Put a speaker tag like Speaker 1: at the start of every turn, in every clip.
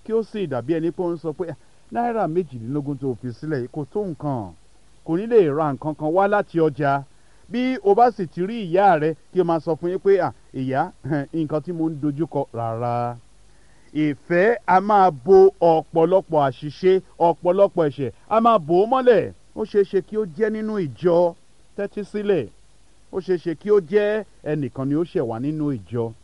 Speaker 1: kí ó sì dàbí ẹni pé ó ń sọ pé náírà méjìlélógún tó fi sílẹ̀ yìí kò tó nǹkan kò ní lè ra nǹkan kan wá láti ọjà bí o bá sì ti rí ìyá rẹ kí o máa sọ fún yín pé ìyá nǹkan tí mo ń dojúkọ rárá ìfẹ́ a máa bo ọ̀pọ̀lọpọ̀ àṣìṣe ọ̀pọ̀lọpọ̀ ẹ̀ṣẹ̀ a máa bò ó mọ́lẹ̀ ó ṣeé ṣe kí ó jẹ́ nínú ìjọ tẹ́tí sílẹ̀ ó ṣeé ṣe kí ó jẹ́ ẹnìkan ni ó ṣẹ̀ wá nínú ìjọ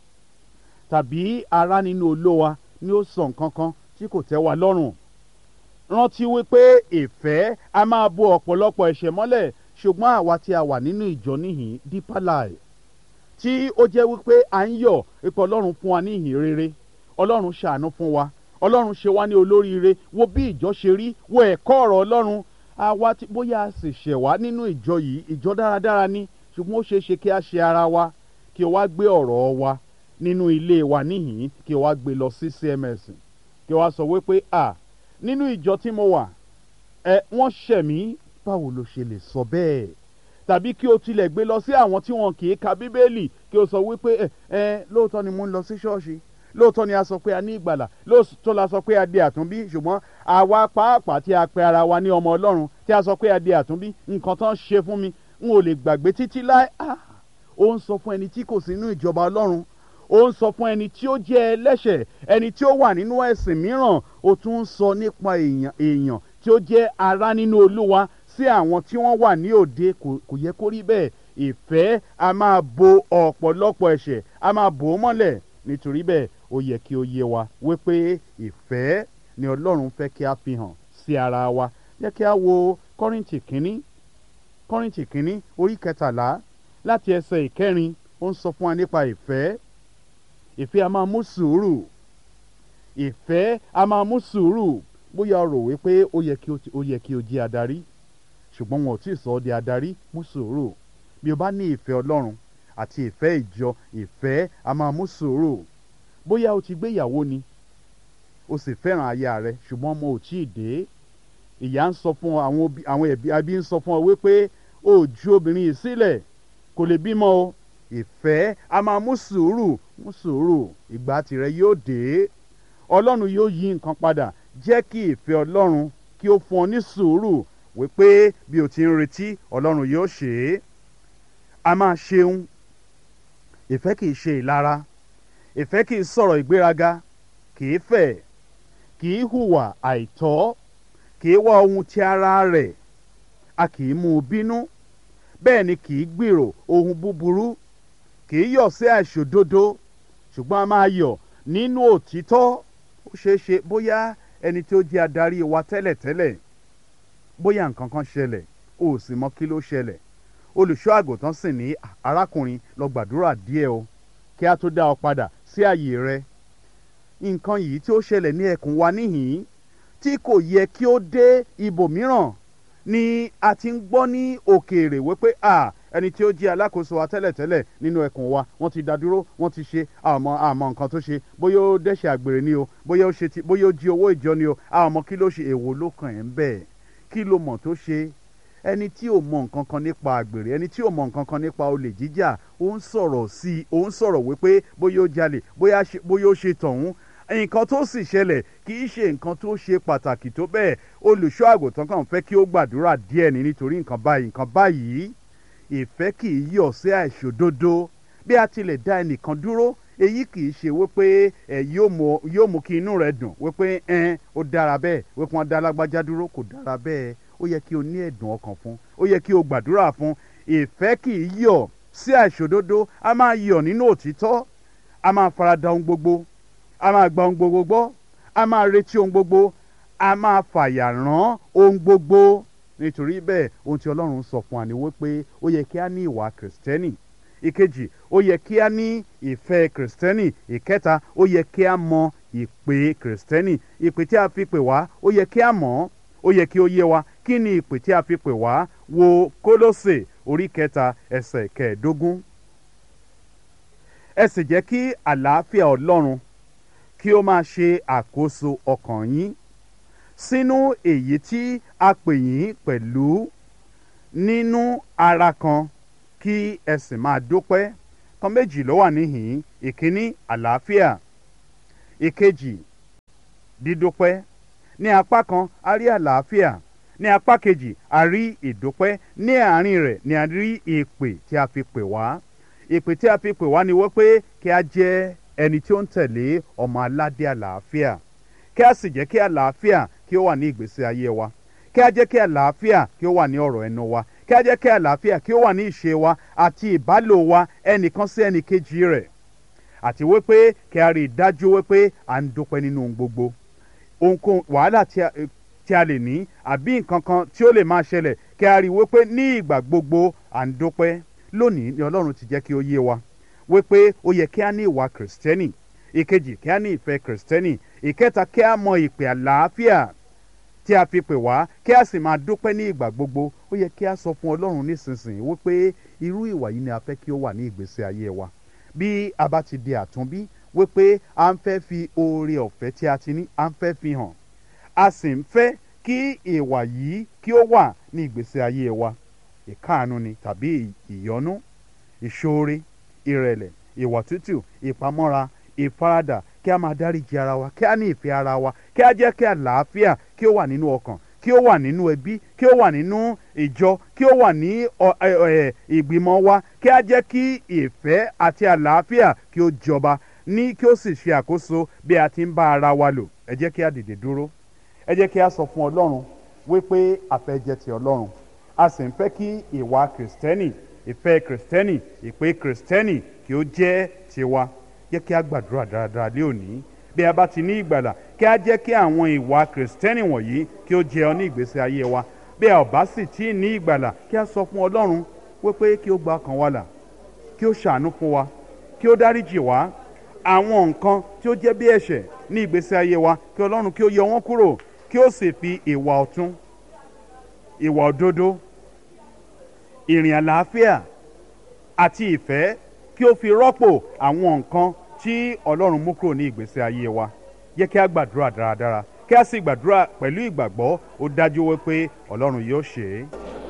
Speaker 1: tàbí ará nínú olówa ni ó sọ nǹkan kan tí kò tẹ́ wa lọ́rùn rántí wípé ìfẹ́ a máa bo ọ̀pọ̀lọpọ̀ ẹ̀ṣẹ̀ mọ́lẹ̀ ṣùgbọ́n àwa tí a wà nínú ìjọ níhìn Deeper Life tí ó jẹ́ wípé à ń yọ̀ ipò ọlọ́run fún wa ní ìhìn rere ọlọ́run ṣàánú fún wa ọlọ́run ṣe wá ní olóríire wo bí ìjọ ṣe rí wo ẹ̀kọ́ ọ̀rọ̀ ọlọ́run àwa tí bóyá a sì ṣẹ̀ wá nínú ìjọ yìí ìjọ dáradára ni ṣùgbọ́n ó ṣeé ṣe kí a ṣe ara wa kí o wá gbé ọ̀rọ̀ wa nínú ilé wa níhìn kí o wá gbé lọ sí CMS kí o wá sọ wípé à nínú ìjọ tí mo wà ẹ wọ́n ṣẹ̀ mí báwo ló ṣe lè sọ bẹ́ẹ̀ tàbí kí o tilẹ̀ gbé lọ sí àwọn tí wọn kì í ka bíbélì kí o sọ wípé ẹ ẹ lóòótọ́ ni mo ń lọ sí ṣọ́ọ̀ṣì lóòótọ́ ni a sọ pé a ní ìgbàlà lóòótọ́ la sọ pé a di àtúnbí ṣùgbọ́n àwa pàápàá tí a pe ara wa ní ọmọ ọlọ́run tí a sọ pé a di àtúnbí nǹkan tán ṣe fún mi n ò lè gbàgbé títí láé ó ń sọ fún ẹni tí kò sí nínú ìjọba ọlọ́run ó ń sọ fún ẹni tí ó jẹ́ ẹlẹ́ṣẹ̀ ẹni tí ó wà nínú ẹ̀sìn mìíràn ó tún ń sọ nípa èèyàn èèyàn tí ó jẹ́ ará nínú olúwa sí àwọn tí wọ́n wà ní òde kò yẹ kó rí bẹ́ẹ̀ ìfẹ́ a máa bo ọ̀pọ̀lọpọ̀ ẹ̀ṣẹ̀ a máa bò ó mọ́lẹ̀ nítorí bẹ́ẹ̀ ó yẹ kí ó yé wa wípé ìfẹ́ ni ọlọ́run fẹ́ kí a fi hàn sí ara wa jẹ́ kí a wo kọ́rìntì kínní kọ́rìntì kínní orí kẹtàlá láti ẹsẹ̀ ìkẹrin ó ń sọ fún wa nípa ìfẹ́ ìfẹ́ a máa mú sùúrù ìfẹ́ a máa mú sùúrù bóyá o rò wípé ó yẹ kí ó yẹ kí o jẹ́ adarí ṣùgbọ́n wọn ò tí ì sọ ọ́ di adarí mú sùúrù bí o bá ní ìfẹ́ ọlọ́run àti ìfẹ́ ìjọ ìfẹ́ a máa mú sùúrù bóyá o ti gbéyàwó ni o sì fẹ́ràn aya rẹ ṣùgbọ́n ọmọ ò tí ì dé ìyá ń sọ fún ọ àwọn ẹbí abí ń sọ fún ọ wípé o ju obìnrin yìí sílẹ̀ kò lè bímọ o ìfẹ́ a máa mú sùúrù mú sùúrù ìgbà tìrẹ yóò dé ọlọ́run yóò yí nǹkan padà jẹ́ kí ìfẹ́ ọlọ́run kí ó fún ọ ní sùúrù wípé bí o ti ń retí ọlọ́run yóò ṣe é a máa ṣeun ìfẹ́ kìí ṣe ìlara ìfẹ́ kìí sọ̀rọ̀ ìgbéraga kìí fẹ̀ kìí hùwà àìtọ́ kìí wá ohun ti ara rẹ̀ a kìí mú un bínú bẹ́ẹ̀ ni kìí gbèrò ohun búburú kìí yọ̀ sí àìṣòdodo ṣùgbọ́n a máa yọ̀ nínú òtítọ́ ó ṣeé ṣe bóyá ẹni tí ó jẹ́ adarí wa tẹ́lẹ̀tẹ́lẹ̀ bóyá nǹkan kan ṣẹlẹ̀ o ò sì mọ kí ló ṣẹlẹ̀ olùṣọ́ àgùntàn sì ní arákùnrin lọ gbàdúrà díẹ̀ o kí a tó dá ọ padà sí àyè rẹ nǹkan yìí tí ó ṣẹlẹ̀ ní ẹkùn wa níhìn tí kò yẹ kí ó dé ibòmíràn ni a ti ń gbọ́ ní òkèèrè wípé a ẹni tí ó jẹ́ alákòóso wa tẹ́lẹ̀tẹ́lẹ̀ nínú ẹkùn wa wọ́n ti dá dúró wọ́n ti ṣe àmọ́ àmọ́ nǹkan tó ṣe bóyá ó dẹ́ṣẹ̀ àgbèrè ni o bóyá ó ṣe ti bóyá ó jí owó ìjọ ni o àmọ́ kí ló ṣe èwo ló kàn ẹ́ ń bẹ̀ kí ló mọ̀ tó ṣe ẹni tí ò mọ nǹkan kan nípa àgbèrè ẹni tí ò mọ nǹkan kan nípa olè jíjà ó ń sọ̀rọ̀ sí i ó ń sọ̀rọ̀ wípé bóyá ó jalè bóyá ó ṣe tọ̀hún nǹkan tó sì ṣẹlẹ̀ kì í ṣe nǹkan tó ṣe pàtàkì tó bẹ́ẹ̀ olùṣọ́ àgùntàn kan fẹ́ kí ó gbàdúrà díẹ̀ ní nítorí nǹkan báyìí nǹkan báyìí ìfẹ́ kì í yọ̀ sí àìṣòdodo bí a tilẹ̀ dá ẹnìkan dúró èyí kì í ṣe wípé ẹ yóò mú kí inú rẹ dùn wípé ẹn ó dára bẹ́ẹ̀ wípé wọ́n dá lágbájá dúró kò dára bẹ́ẹ̀ ó yẹ kí o ní ẹ̀dùn ọkàn fún ó yẹ kí o gbàdúrà fún ìfẹ́ kì í yọ̀ sí àìṣòdodo a máa yọ̀ nínú òtítọ́ a máa farada ohun gbogbo a máa gba ohun gbogbo gbọ́ a máa retí ohun gbogbo a máa fàyà rán ohun gbogbo nítorí bẹ́ẹ̀ ohun tí ọlọ́run sọ fún wa ni wípé ó yẹ kí a ní ìwà kìrìsìtẹ́nì ìkejì ó yẹ kí a ní ìfẹ́ kìrìsìtẹ́nì ìkẹta ó yẹ kí a mọ ìpè kìrìsìtẹ́nì ìpè tí a fi pè wá ó yẹ kí a mọ̀ ó yẹ kí ó yé wa kí ni ìpè tí a fi pè wá wo kólósè orí kẹta ẹsẹ̀ kẹẹ̀ẹ́dógún ẹ sì jẹ́ kí àlàáfíà ọlọ́run kí ó máa ṣe àkóso ọkàn yín sínú èyí tí a pè yín pẹ̀lú nínú ara kan kí ẹ sì máa dúpẹ́ kan méjì ló wà níhìn ìkíní àlàáfíà ìkejì dídúpẹ́ ní apá kan a rí àlàáfíà ní apá kejì a rí ìdúpẹ́ ní àárín rẹ̀ ni a rí ìpè tí a fi pè wá ìpè tí a fi pè wá ni wípé kí a jẹ́ ẹni tí ó ń tẹ̀lé ọmọ aládé àlàáfíà kí a sì jẹ́ kí àlàáfíà kí ó wà ní ìgbésí ayé wa kí a jẹ́ kí àlàáfíà kí ó wà ní ọ̀rọ̀ ẹnu wa kí a jẹ́ kí àlàáfíà kí ó wà ní ìṣe wa àti ìbálò wa ẹnìkan sí ẹnìkejì rẹ̀ àti wípé kí a rí i dájú wípé à ń dúpẹ́ nínú ohun gbogbo ohunkóhun wàhálà tí a tí a lè ní àbí nǹkan kan tí ó lè máa ṣẹlẹ̀ kí a rí i wípé ní ìgbà gbogbo à ń dúpẹ́ lónìí ni ọlọ́run ti jẹ́ kí ó yé wa wípé ó yẹ kí a ní ìwà kìrìsìtẹ́nì ìkejì kí a ní ìfẹ́ kìrìsìtẹ́nì ìkẹta kí a mọ ìpè àlàáfíà tí a fi pè wá kí a sì máa dúpẹ́ ní ìgbà gbogbo ó yẹ kí a sọ fún ọlọ́run nísinsìnyí wípé irú ìwà yìí ni a fẹ́ kí ó wà ní ìgbésí ayé wa bí a bá ti di àtúnbí wípé à ń fẹ́ fi oore ọ̀fẹ́ tí a ti ní à ń fẹ́ fi hàn a sì ń fẹ́ kí ìwà yìí kí ó wà ní ìgbésí ayé wa ìkáàánú ni tàbí ìyọ́nú ìṣoore ìrẹ̀lẹ̀ ìwà tútù ìpamọ́ra ìfaradà kí a máa dáríji ara wa kí a ní ìfẹ́ ara wa kí a jẹ́ kí àlàáfíà kí ó wà nínú ọkàn kí ó wà nínú ẹbí kí ó wà nínú ìjọ kí ó wà ní ìgbìmọ̀ wa kí a jẹ́ kí ìfẹ́ àti àlàáfíà kí ó jọba ní kí ó sì ṣe àkóso bí a ti ń bá ara wa lò ẹ jẹ́ kí a dìde dúró ẹ jẹ́ kí a sọ fún ọlọ́run wípé a fẹ́ jẹ́ ti ọlọ́run a sì ń fẹ́ kí ìwà kìrìsìtẹ́nì ìfẹ́ kìrìsìtẹ́nì ìpè kìrìsìtẹ́nì kí ó jẹ́ tiwa jẹ́ kí a gbàdúrà dáradára lé òní bí a bá ti ní ìgbàlà kí a jẹ́ kí àwọn ìwà kìrìsìtẹ́nì wọ̀nyí kí ó jẹ ọ ní ìgbésí ayé wa bí a ò bá sì tí ì ní ìgbàlà kí a sọ fún ọlọ́run wípé kí ó gba ọkàn wa là kí ó ṣàánú fún wa kí ó dáríjì wá àwọn nǹkan tí ó jẹ́ bí ẹ̀ṣẹ̀ ní ìgbésí ayé wa kí ọlọ́run kí ó yọ wọ́n kúrò kí ó sì fi ìwà ọ̀tún ìwà òdodo ìrìn àlàáfíà àti ìfẹ́ kí ó fi rọ́pò àwọn nǹkan tí ọlọ́run mú kúrò ní ìgbésí ayé wa yẹ kí a gbàdúrà dáradára kí a sì gbàdúrà pẹ̀lú ìgbàgbọ́ ó dájú wípé ọlọ́run yóò ṣe é.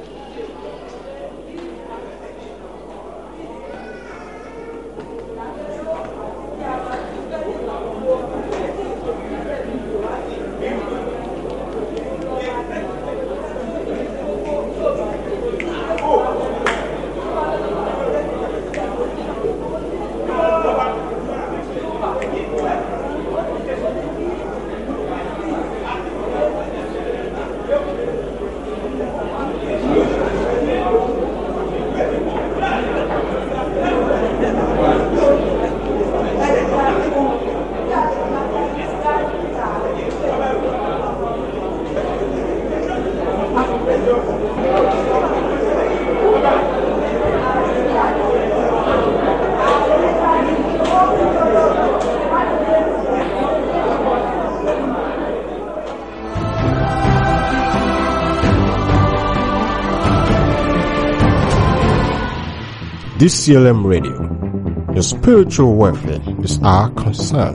Speaker 2: DCLM Radio. Your spiritual welfare is our concern.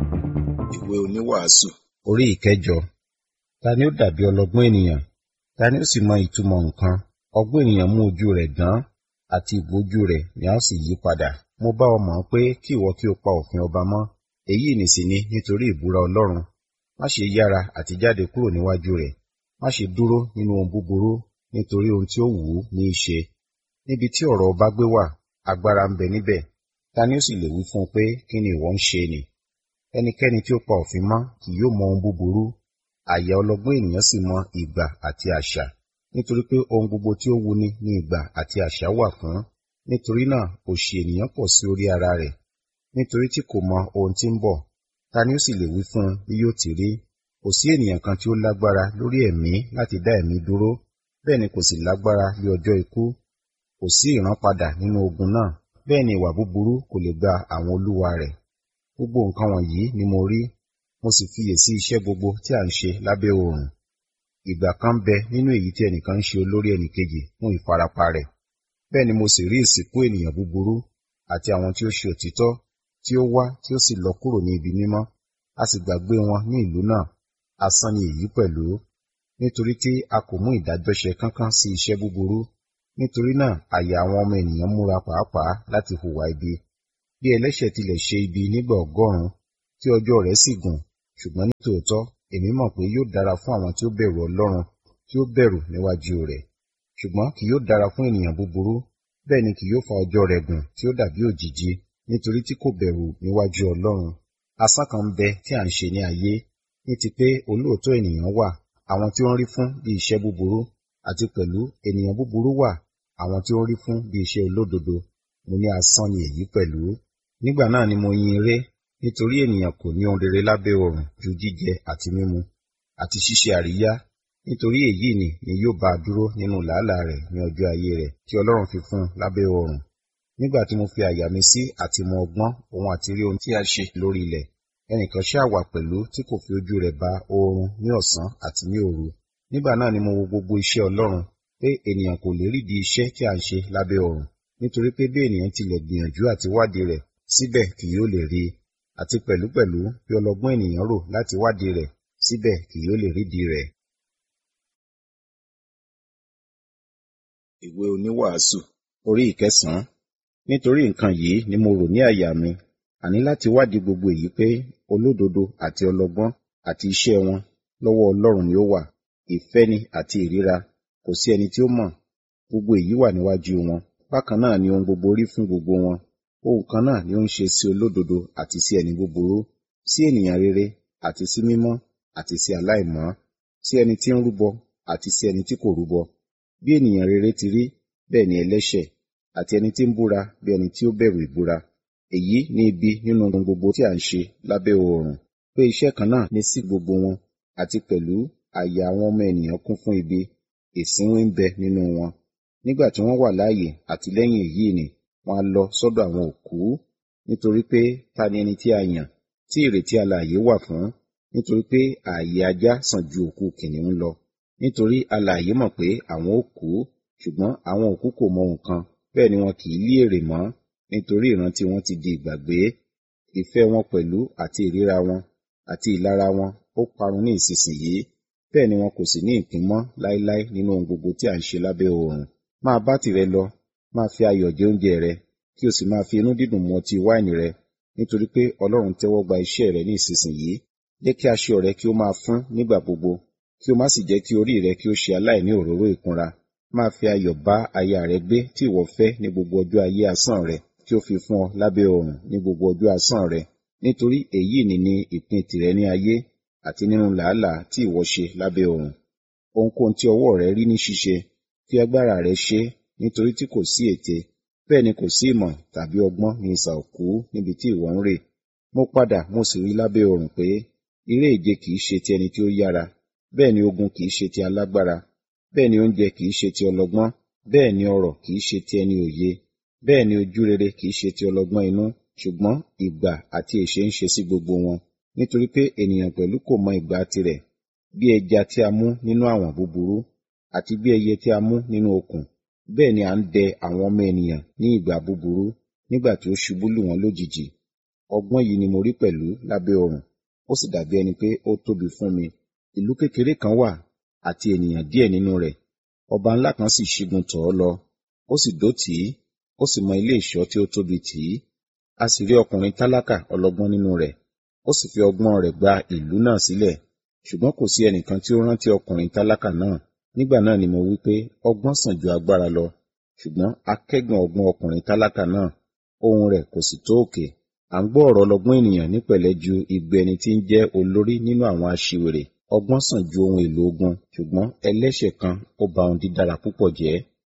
Speaker 3: Ìwé oníwàásù orí ìkẹjọ. Ta ni ó dàbí ọlọ́gbọ́n ènìyàn? Ta ni ó sì mọ ìtumọ̀ nǹkan? Ọgbọ́n ènìyàn mú ojú rẹ̀ dán àti ìgbójú rẹ̀ ni a ó sì yí padà. Mo bá ọ mọ̀ pé kí ìwọ kí o pa òfin ọba mọ́. Èyí nìsí ni nítorí ìbúra Ọlọ́run. Má ṣe yára àti jáde kúrò níwájú rẹ̀. Má ṣe dúró nínú ohun búburú nítorí ohun tí ó wù ú ní í ṣe níbi tí ọ̀rọ̀ ọba gbé wà agbára ń bẹ níbẹ̀ ta ni ó sì lè wí fún un pé kí ni ìwọ ń ṣe nì ẹnikẹ́ni tí ó pa òfin mọ́ kì yóò mọ ohun búburú àyà ọlọ́gbọ́n ènìyàn sì mọ ìgbà àti àṣà nítorí pé ohun gbogbo tí ó wuni ní ìgbà àti àṣà wà fún nítorí náà òṣì ènìyàn pọ̀ sí orí ara rẹ̀ nítorí tí kò mọ ohun tí ń bọ̀ ta ni ó sì lè wí fún un bí yóò ti rí kò sí ènìyàn kan tí ó lágbára lórí ẹ̀mí láti dá ẹ̀mí dúró bẹ́ẹ̀ ni kò sì lágbára lé ọjọ́ ikú kò sí ìrànpadà nínú ogun náà bẹ́ẹ̀ ni ìwà búburú kò lè gba àwọn olúwa rẹ̀ gbogbo nǹkan wọ̀nyí ni mo rí mo sì fiyèsí iṣẹ́ gbogbo tí à ń ṣe lábẹ́ oòrùn ìgbà kan bẹ nínú èyí tí ẹnìkan ń ṣe olórí ẹnìkejì fún ìfarapa rẹ̀ bẹ́ẹ̀ ni mo sì rí ìsìnkú ènìyàn búburú àti àwọn tí ó ṣe òtítọ́ tí ó wá tí ó sì lọ kúrò ní ibi mímọ́ a sì gbàgbé wọn ní ìlú náà asán ni èyí pẹ̀lú nítorí tí a kò mú ìdájọ́ ṣe kánkán sí iṣẹ́ búburú nítorí náà àyà àwọn ọmọ ènìyàn múra pàápàá láti hùwà ibi bí ẹlẹ́ṣẹ̀ tilẹ̀ ṣe ibi nígbà ọgọ́rùn-ún tí ọjọ́ rẹ̀ sì gùn ṣùgbọ́n ní tòótọ́ èmi mọ̀ pé yóò dára fún àwọn tí ó bẹ̀rù ọlọ́run tí ó bẹ̀rù níwájú rẹ̀ ṣùgbọ́n kì yóò dára fún ènìyàn búburú bẹ́ẹ̀ ni kì yóò fa ọjọ́ rẹ̀ gùn tí ó dàbí òjìji nítorí tí kò bẹ̀rù níwájú ọlọ́run asán kan ń bẹ tí à ń ṣe ní ayé ní ti pé olóòótọ́ ènìyàn wà àwọn tí ó ń rí fún bí iṣẹ́ búburú àti pẹ̀lú ènìyàn búburú wà àwọn tí ó ń rí fún bí iṣẹ́ olódodo mo ní asán ni èyí pẹ̀lú nígbà náà ni mo yin eré nítorí ènìyàn kò ní ohun rere lábẹ́ ọ̀run ju jíjẹ àti mímu àti ṣíṣe àríyá nítorí èyí ni ni yóò bá a dúró nínú làálàá rẹ̀ ní ọjọ́ ayé rẹ̀ tí Ọlọ́run fi fún un lábẹ́ ọ̀run nígbà tí mo fi àyà mi sí àti mọ ọgbọ́n òun àti rí ohun tí a ṣe lórí ilẹ̀ ẹnìkan ṣáà wà pẹ̀lú tí kò fi ojú rẹ̀ ba oorun ní ọ̀sán àti ní òru nígbà náà ni mo wo gbogbo iṣẹ́ Ọlọ́run pé ènìyàn kò lè rídìí iṣẹ́ tí a ń ṣe lábẹ́ ọ̀run nítorí pé bí ènìyàn tilẹ̀ gbìyànjú àti wádìí rẹ̀ síbẹ̀ kì yóò lè rí i àti pẹ̀lúpẹ̀lú bí ọlọ́gbọ́n ènìyàn rò láti wádìí rẹ̀ síbẹ̀ kì yóò lè rídìí rẹ̀. ìwé oníwàásù orí ìkẹsànán nítorí nǹkan yìí ni mo rò ní àyà mi àní láti wádìí gbogbo èyí pé olódodo àti ọlọ́gbọ́n àti iṣẹ́ wọn lọ́wọ́ Ọlọ́run ni ó wà ìfẹ́ ni àti ìríra kò sí ẹni tí ó mọ̀ gbogbo èyí wà níwájú wọn bákan náà ni ohun gbogbo rí fún gbogbo wọn ohun kan náà ni ó ń ṣe sí olódodo àti sí ẹni búburú sí ènìyàn rere àti sí mímọ́ àti sí aláìmọ́ sí ẹni tí ń rúbọ àti sí ẹni tí kò rúbọ bí ènìyàn rere ti rí bẹ́ẹ̀ ni ẹlẹ́ṣẹ̀ àti ẹni tí ń búra bí ẹni tí ó bẹ̀rù ìbúra èyí ni ibi nínú ohun gbogbo tí à ń ṣe lábẹ́ oòrùn pé iṣẹ́ kan náà ní sí gbogbo wọn àti pẹ̀lú àyà àwọn ọmọ ènìyàn kún fún ibi ìsínwín ń bẹ nínú wọn nígbà tí wọ́n wà láàyè àti lẹ́yìn èyí ni wọ́n á lọ sọ́dọ̀ àwọn òkú nítorí pé ta ni ẹni tí a yàn tí ìrètí alààyè wà fún nítorí pé ààyè ajá sàn ju òkú kìnìún lọ nítorí alààyè mọ̀ pé àwọn ó kú ṣùgbọ́n àwọn òkú kò mọ nǹkan bẹ́ẹ̀ ni wọn kì í lí èrè mọ́ nítorí ìrántí wọn ti di ìgbàgbé ìfẹ́ wọn pẹ̀lú àti ìríra wọn àti ìlara wọn ó parun ní ìsinsìnyí bẹ́ẹ̀ ni wọn kò sì ní ìpín mọ́ láéláé nínú ohun gbogbo tí à ń ṣe lábẹ́ oòrùn máa bá tìrẹ lọ máa fi ayọ̀ jẹ oúnjẹ rẹ kí o sì máa fi inú dídùn mu ọtí wáìnì rẹ nítorí pé Ọlọ́run tẹ́wọ́ gba iṣẹ́ rẹ ní ìsinsìnyí jẹ́ kí aṣọ rẹ kí ó máa fún nígbà gbogbo kí o má sì jẹ́ kí orí rẹ kí ó ṣe aláìní òróró ìkunra máa fi ayọ̀ bá aya rẹ gbé tí ìwọ fẹ́ ní gbogbo ọjọ́ ayé asán rẹ tí ó fi fún ọ lábẹ́ oòrùn ní gbogbo ọjọ́ asán rẹ nítorí èyí ni ní ìpín tìrẹ ní ayé àti nínú làálàá tí ìwọ ṣe lábẹ́ oòrùn ohunkóhun tí ọwọ́ rẹ rí ní ṣíṣe fi agbára rẹ ṣe nítorí tí kò sí ète bẹ́ẹ̀ ni kò sí ìmọ̀ tàbí ọgbọ́n ní ìsà òkú níbi tí ìwọ ń rè mo padà mo sì rí lábẹ́ oòrùn pé eré ìje kìí ṣe ti ẹni tí ó yára bẹ́ẹ̀ ni ogun kìí ṣe ti alágbára bẹ́ẹ̀ ni oúnjẹ kìí ṣe ti ọlọ́gbọ́n bẹ́ẹ̀ ni ọrọ̀ kìí ṣe ti ẹni òye bẹ́ẹ̀ ni ojú rere kìí ṣe ti ọlọ́gbọ́n inú ṣùgbọ́n ìgbà àti èṣe ń ṣe sí gbogbo wọn nítorí pé ènìyàn pẹ̀lú kò mọ ìgbà tirẹ̀ bí ẹja tí a mú nínú àwọ̀n búburú àti bí ẹyẹ tí a mú nínú okùn bẹ́ẹ̀ ni à ń dẹ àwọn ọmọ ènìyàn ní ìgbà búburú nígbà tí ó ṣubú lù wọ́n lójijì ọgbọ́n yìí ni mo rí pẹ̀lú lábẹ́ ọ̀run ó sì dàbí ẹni pé ó tóbi fún mi ìlú kékeré kan wà àti ènìyàn díẹ̀ nínú rẹ̀ ọba ńlá kan sì ṣígun tọ̀ ọ́ lọ ó sì dó tì í ó sì mọ ilé ìṣọ́ tí ó tóbi tì í a sì rí ọkùnrin tálákà ọlọ́gbọ́n nínú rẹ̀ ó sì fi ọgbọ́n rẹ̀ gba ìlú náà sílẹ̀ ṣùgbọ́n kò sí ẹnìkan tí ó rántí ọkùnrin tálákà náà nígbà náà ni mo wí pé ọgbọ́n sàn ju agbára lọ ṣùgbọ́n akẹ́gàn ọgbọ́n ọkùnrin tálákà náà ohùn rẹ̀ kò sì tó òkè à ń gbọ́ ọ̀rọ̀ ọlọ́gbọ́n ènìyàn nípẹ̀lẹ́ ju igbe ẹni tí ń jẹ́ olórí nínú àwọn aṣiwèrè ọgbọ́n sàn ju ohun èlò ogun ṣùgbọ́n ẹlẹ́ṣẹ̀ kan ó ba ohun dídára púpọ̀ jẹ́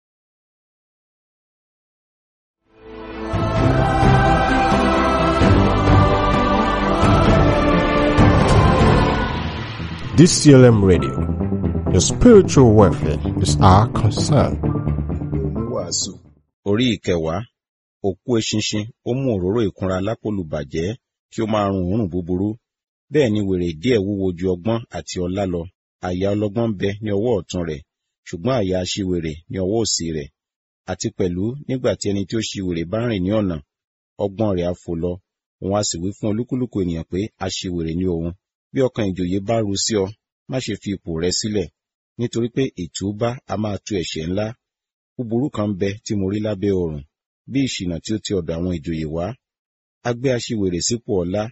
Speaker 2: DCLM Radio. Your spiritual welfare is our concern.
Speaker 3: oníwàásù orí ìkẹwàá òkú eṣinṣin ó mú òróró ìkunra lápòlùbàjẹ́ kí ó máa rùn òórùn búburú bẹ́ẹ̀ ni wèrè díẹ̀ wúwo ju ọgbọ́n àti ọlá lọ àyà ọlọ́gbọ́n bẹ ní ọwọ́ ọ̀tún rẹ̀ ṣùgbọ́n àyà aṣiwèrè ní ọwọ́ òsì rẹ̀ àti pẹ̀lú nígbà tí ẹni tí ó ṣiwèrè bá rìn ní ọ̀nà ọgbọ́n rẹ̀ á fò lọ òun á sì wí fún olúkúlùkù ènìyàn pé aṣiwèrè ni òun bí ọkàn ìjòyè bá ru sí ọ má ṣe fi ipò rẹ sílẹ̀ nítorí pé ìtúbá a máa tu ẹ̀ṣẹ̀ ńlá búburú kan bẹ tí mo rí lábẹ́ ọ̀run bí ìṣìnà tí ó ti ọ̀dọ̀ àwọn ìjòyè wá a gbé aṣiwèrè sípò ọlá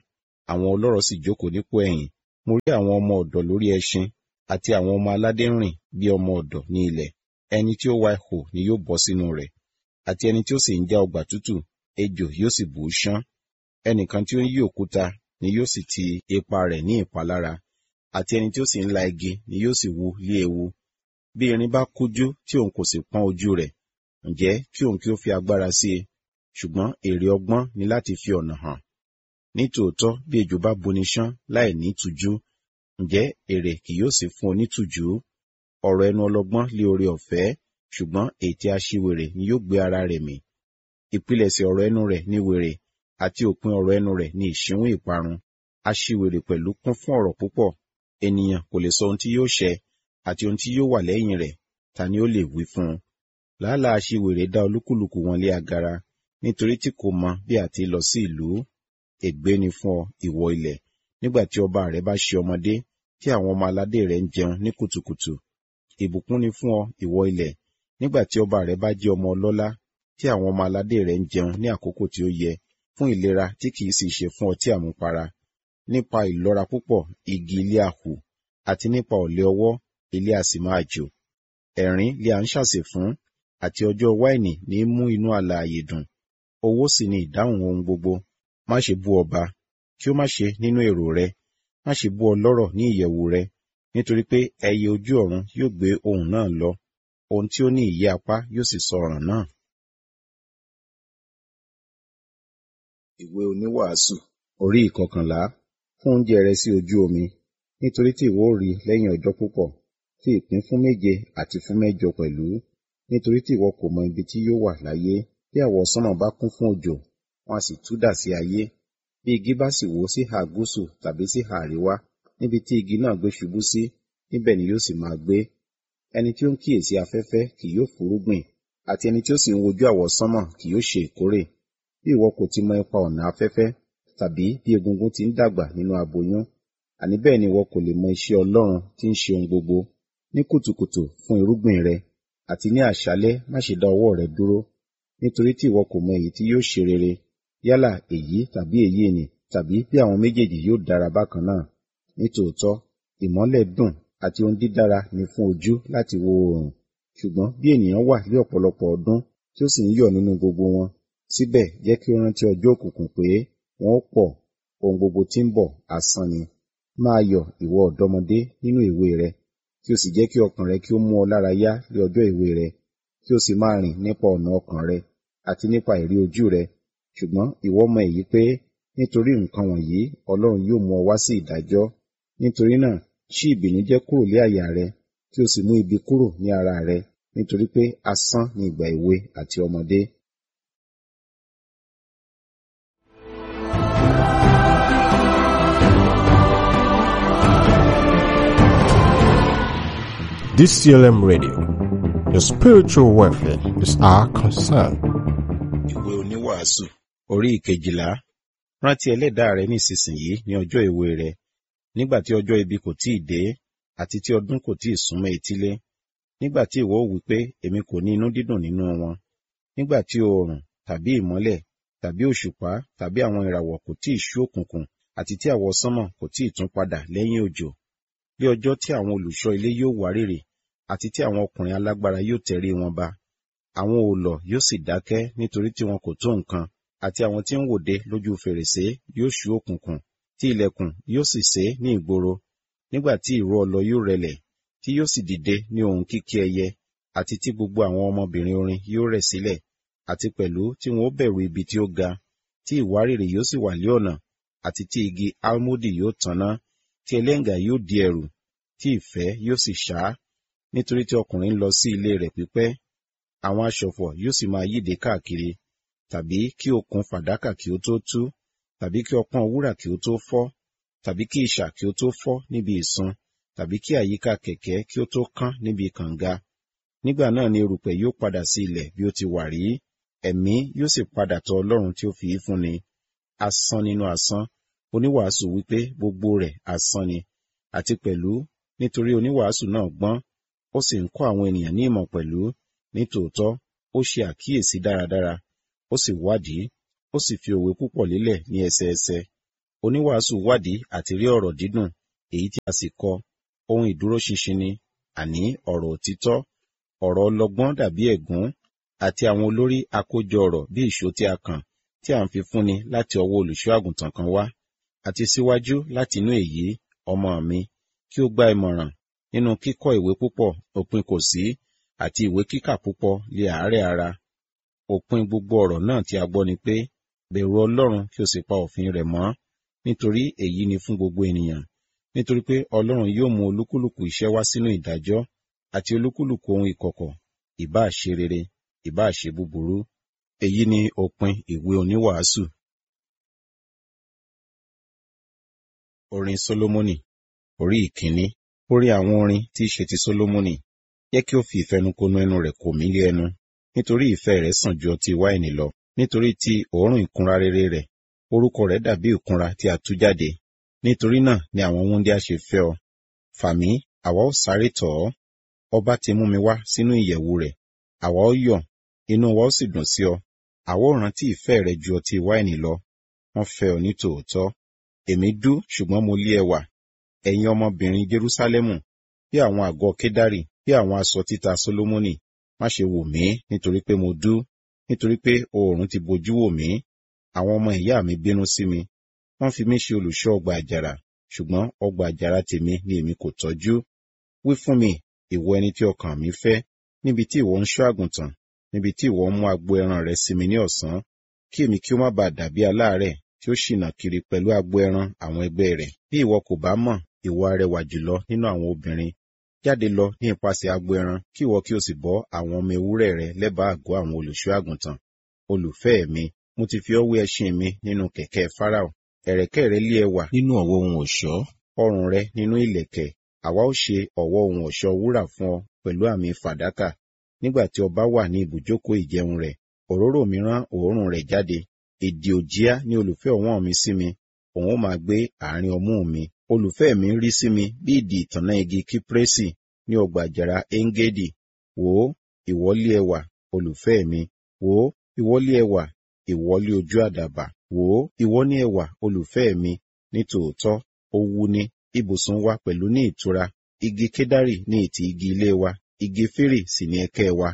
Speaker 3: àwọn ọlọ́rọ̀ sì jókòó nípò ẹ̀yìn mo rí àwọn ọmọ ọ̀dọ̀ lórí ẹṣin àti àwọn ọmọ aládé rìn bí ọmọ ọ̀dọ̀ ní ilẹ̀ ẹni tí ó wa ihò ni yóò bọ́ sínú rẹ̀ àti ẹni tí ó sì ń já ọgbà tútù ejò yóò sì bù ú ṣán ẹnìkan tí ó ń yí òkúta ni yóò sì ti ipa rẹ̀ ní ìpalára àti ẹni tí ó sì ń la igi ni yóò sì wu lé ewu bí irin bá kújú tí òun kò sì pọ́n ojú rẹ̀ ǹjẹ́ kí òun kí ó fi agbára sí i ṣùgbọ́n èrè ọgbọ́n ni láti fi ọ̀nà hàn nítòótọ́ bí ejò bá buni ṣán láì ní tùjú ǹjẹ́ èrè kì yóò sì fún onítùjú ọ̀rọ̀ ẹnu ọlọ́gbọ́n lé oore ọ̀fẹ́ ṣùgbọ́n ètè aṣiwèrè ni yóò gbé ara rẹ̀ mì ìpilẹ̀ṣẹ̀ ọ̀rọ̀ ẹnu rẹ̀ ní wèrè àti òpin ọ̀rọ̀ ẹnu rẹ̀ ní ìṣíwún ìparun aṣiwèrè pẹ̀lú kún fún ọ̀rọ̀ púpọ̀ ènìyàn kò lè sọ ohun tí yóò ṣẹ àti ohun tí yóò wà lẹ́yìn rẹ̀ ta ni ó lè wí fún un làálàá aṣiwèrè dá olúkúlùkù wọn lé agara nítorí tí kò mọ bí a ti lọ sí ìlú ègbé ni fún ọ ìwọ ilẹ̀ nígbà tí ọba rẹ bá ṣe ọmọdé tí àwọn ọmọ aládé rẹ ń jẹun ní kùtùkùtù ìbùkún ni fún ọ ìwọ ilẹ̀ nígbà tí ọba rẹ bá jẹ́ ọmọ ọlọ́lá tí àwọn ọmọ aládé rẹ ń jẹun ní àkókò tí ó yẹ fún ìlera tí kìí sì ṣe fún ọtí àmupara nípa ìlọ́ra púpọ̀ igi ilé àhù àti nípa ọ̀lẹ ọwọ́ ilé a sì máa jò ẹ̀rín lé à ń ṣàsè fún àti ọjọ́ wáìnì ní mú inú alààyè dùn owó sì ni ìdáhùn ohun gbogbo má ṣe bú ọba kí ó má ṣe nínú èrò rẹ má ṣe bú ọlọ́rọ̀ ní ìyẹ̀wù rẹ nítorí pé ẹyẹ ojú ọ̀run yóò gbé ohun náà lọ ohun tí ó ní ìyẹ́ apá yóò sì sọ ọ̀ràn náà. ìwé oníwàásù orí ìkọkànlá fún oúnjẹ rẹ sí ojú omi nítorí tí ìwọ ó rí lẹ́yìn ọjọ́ púpọ̀ tí ìpín fún méje àti fún mẹ́jọ pẹ̀lú nítorí tí ìwọ kò mọ ibi tí yóò wà láyé bí àwọ̀ sánmọ̀ bá kún fún òjò wọn a sì tú dà sí ayé bí igi bá sì wó sí ìhà gúúsù tàbí sí ìhà àríwá níbi tí igi náà gbé ṣubú sí níbẹ̀ ni yóò sì máa gbé ẹni tí ó ń kíyèsí afẹ́fẹ́ kì yóò fúrúgbìn àti ẹni tí ó sì ń wojú àwọ̀ sánmọ̀ kì yóò ṣe ìkórè bí ìwọ kò ti mọ ipa ọ̀nà afẹ́fẹ́ tàbí bí egungun ti ń dàgbà nínú aboyún àní bẹ́ẹ̀ ni ìwọ kò lè mọ iṣẹ́ Ọlọ́run tí ń ṣe ohun gbogbo ní kùtùkùtù fún irúgbìn rẹ àti ní àṣálẹ́ má ṣe dá ọwọ́ rẹ dúró nítorí tí ìwọ kò mọ èyí tí yóò ṣe rere yálà èyí tàbí èyí ni tàbí bí àwọn méjèèjì yóò dára bákan náà nítòótọ́ ìmọ́lẹ̀ dùn àti ohun dídára ni fún ojú láti wo oòrùn ṣùgbọ́n bí ènìyàn wà ní ọ̀pọ̀lọpọ̀ ọdún tí ó sì ń yọ̀ nínú gbogbo wọn síbẹ̀ jẹ́ kí ó rántí ọjọ́ òkùnkùn pé wọn ó pọ̀ ohun gbogbo tí ń bọ̀ asán ni máa yọ̀ ìwọ ọ̀dọ́mọdé nínú èwe rẹ kí o sì jẹ́ kí ọkàn rẹ kí ó mú ọ lára yá ní ọjọ́ èwe rẹ kí o sì máa rìn nípa ọ̀nà ọkàn rẹ àti nípa ìrí ojú rẹ ṣùgbọ́n ìwọ mọ èyí pé nítorí nǹkan wọ̀nyí Ọlọ́run yóò mú ọ wá sí ìdájọ́ nítorí náà ṣí ìbìnújẹ́ kúrò lé àyà rẹ kí o sì mú ibi kúrò ní ara rẹ nítorí pé asán ni ìgbà èwe àti ọmọdé.
Speaker 2: DCLM Radio. Your spiritual welfare is our concern.
Speaker 3: ìwé oníwàásù orí ìkejìlá rántí ẹlẹ́dàá rẹ nísinsìnyí ní ọjọ́ èwe rẹ nígbà tí ọjọ́ ibi kò tíì dé àti tí ọdún kò tíì súnmọ́ etílé nígbà tí ìwọ wí pé èmi kò ní inú dídùn nínú wọn nígbà tí oòrùn tàbí ìmọ́lẹ̀ tàbí òṣùpá tàbí àwọn ìràwọ̀ kò tíì ṣú òkùnkùn àti tí àwọ̀ sánmọ̀ kò tíì tún padà lẹ́yìn òjò bí ọjọ́ tí àwọn olùṣọ́ ilé yóò wárìrì àti tí àwọn ọkùnrin alágbára yóò tẹrí wọn ba àwọn òòlọ̀ yóò sì dákẹ́ nítorí tí wọn kò tó nǹkan àti àwọn tí ń wòde lójú fèrèsé yóò ṣú òkùnkùn tí ilẹ̀kùn yóò sì sé ní ìgboro nígbà tí ìró ọlọ yóò rẹlẹ̀ tí yóò sì dìde ní ohùn kíkí ẹyẹ àti tí gbogbo àwọn ọmọbìnrin orin yóò rẹ̀ sílẹ̀ àti pẹ̀lú tí wọn ó bẹ̀rù ibi tí ó ga tí ìwárìrì yóò sì wà lé ọ̀nà àti tí igi almodi yóò tanná tí ẹlẹ́ngà yóò di ẹ̀rù tí ìfẹ́ yóò sì ṣá nítorí tí ọkùnrin ń lọ sí ilé rẹ̀ pípẹ́ àwọn aṣọ̀fọ̀ yóò sì máa yíde káàkiri tàbí kí okùn fàdákà kí ó tó tú tàbí kí ọpọ́n wúrà kí ó tó fọ́ tàbí kí ìṣà kí ó tó fọ́ níbi ìsun tàbí kí àyíká kẹ̀kẹ́ kí ó tó kán níbi kànga nígbà náà ni erùpẹ̀ yóò padà sí ilẹ̀ bí ó ti wà rí ẹ̀mí yóò sì padà tọ̀ Ọlọ́run tí ó fi í fúnni asán nínú asán oníwàásù wípé gbogbo rẹ̀ asán ni àti pẹ̀lú nítorí oníwàásù náà gbọ́n ó sì ń kọ́ àwọn ènìyàn ní ìmọ̀ pẹ̀lú nítòótọ́ ó ṣe àkíyèsí dáradára ó sì wádìí ó sì fi òwe púpọ̀ lélẹ̀ ní ẹsẹẹsẹ oníwàásù wádìí àti rí ọ̀rọ̀ dídùn èyí tí a sì kọ ohun ìdúróṣinṣin ni àní ọ̀rọ̀ òtítọ́ ọ̀rọ̀ ọlọ́gbọ́n dàbí ẹ̀gún àti àwọn olórí àkójọ ọ̀rọ̀ bí ìṣó tí a kàn tí a ń fi fúnni láti ọwọ́ olùṣọ́ àgùntàn kan wá àti síwájú láti inú èyí ọmọ mi kí ó gba ìmọ̀ràn nínú kíkọ́ ìwé púpọ̀ òpin kò sí àti ìwé kíkà púpọ̀ lé àárẹ̀ ara òpin gbogbo ọ̀rọ̀ náà tí a gbọ́ ni pé bẹ̀rù ọlọ́run kí o sì pa òfin rẹ̀ mọ́ nítorí èyí ni fún gbogbo ènìyàn nítorí pé ọlọ́run yóò mú olúkúlùkù iṣẹ́ wá sínú ìdájọ́ àti olúkúlùkù ohun ìkọ̀kọ̀ ìbáà ṣe rere ìbáà ṣe búburú èyí ni òpin ìwé oníwàásù. orin solomoni orí ìkíní orí àwọn orin tí í ṣe ti solomoni jẹ́ kí ó fi ìfẹnukonu ẹnu rẹ̀ kò mí lé ẹnu nítorí ìfẹ́ rẹ̀ sàn ju ọtí wáìnì lọ nítorí ti òórùn ìkunra rere rẹ̀ orúkọ rẹ̀ dàbí ìkunra tí a tú jáde nítorí náà ni àwọn wúńdíá ṣe fẹ́ ọ fà mí àwa ó sáré tọ̀ ọ́ ọba ti mú mi wá sínú ìyẹ̀wù rẹ̀ àwa ó yọ̀ inú wa ó sì dùn sí ọ àwa ó rántí ìfẹ́ rẹ ju ọtí wáìnì lọ wọ́n fẹ́ ọ ní tòótọ́ èmi dú ṣùgbọ́n mo lé ẹwà ẹ̀yin ọmọbìnrin jerúsálẹ́mù bí àwọn àgọ́ kédárì bí àwọn aṣọ títa solomoni má ṣe wò mí nítorí pé mo dú nítorí pé oòrùn ti bojú wò mí àwọn ọmọ ìyá mi bínú sí mi wọ́n fi mí ṣe olùṣọ́ ọgbà àjàrà ṣùgbọ́n ọgbà àjàrà tèmi ni èmi kò tọ́jú wí fún mi ìwọ ẹni tí ọkàn mi fẹ́ níbi tí ìwọ ń ṣọ́ àgùntàn níbi tí ìwọ ń mú agbo ẹran rẹ sí mi ní ọ̀sán kí èmi kí ó má bàa dàbí aláàárẹ̀ tí ó ṣìnà kiri pẹ̀lú agbo ẹran àwọn ẹgbẹ́ rẹ̀ bí ìwọ kò bá mọ̀ ìwọ arẹwà jùlọ nínú àwọn obìnrin jáde lọ ní ipasẹ̀ agbo ẹran kí ìwọ kí o sì bọ́ àwọn ọmọ ewúrẹ́ rẹ lẹ́bàá àgọ́ àwọn olùṣọ́ àgùntàn olùfẹ́ mi mo ti fi ọ́ wé ẹṣin mi nínú kẹ̀kẹ́ Fáráò ẹ̀rẹ̀kẹ́ rẹ lé ẹwà nínú ọ̀wọ́ ohun ọ̀ṣọ́ ọrùn rẹ nínú ìlẹ̀kẹ̀ àwa ó ṣe ọ̀wọ́ ohun ọ̀ṣọ́ wúrà fún ọ pẹ̀lú àmì fàdákà nígbà tí ọba wà ní ibùjókòó ìjẹun rẹ̀ òróró mi rán òórùn rẹ̀ jáde èdè òjíá ní olùfẹ́ ọ̀wọ́n mi sí mi òun ó máa gbé àárín ọmú mi olùfẹ́ mi rí sí mi bí ìdì ìtànná igi kíprésì ní ọgbà àjàrà engedi wò ó ìwọ́lé ẹwà olùfẹ́ mi wò ó ìwọ́lé ẹwà ìwọ́lé ojú àdàbà wò ó ìwọ ní ẹwà olùfẹ́ mi ní tòótọ́ ó wú ní ibùsùn wa pẹ̀lú ní ìtura igi kédárì ní ìtì igi ilé wa igi fírì sì ní ẹ̀kẹ́ wa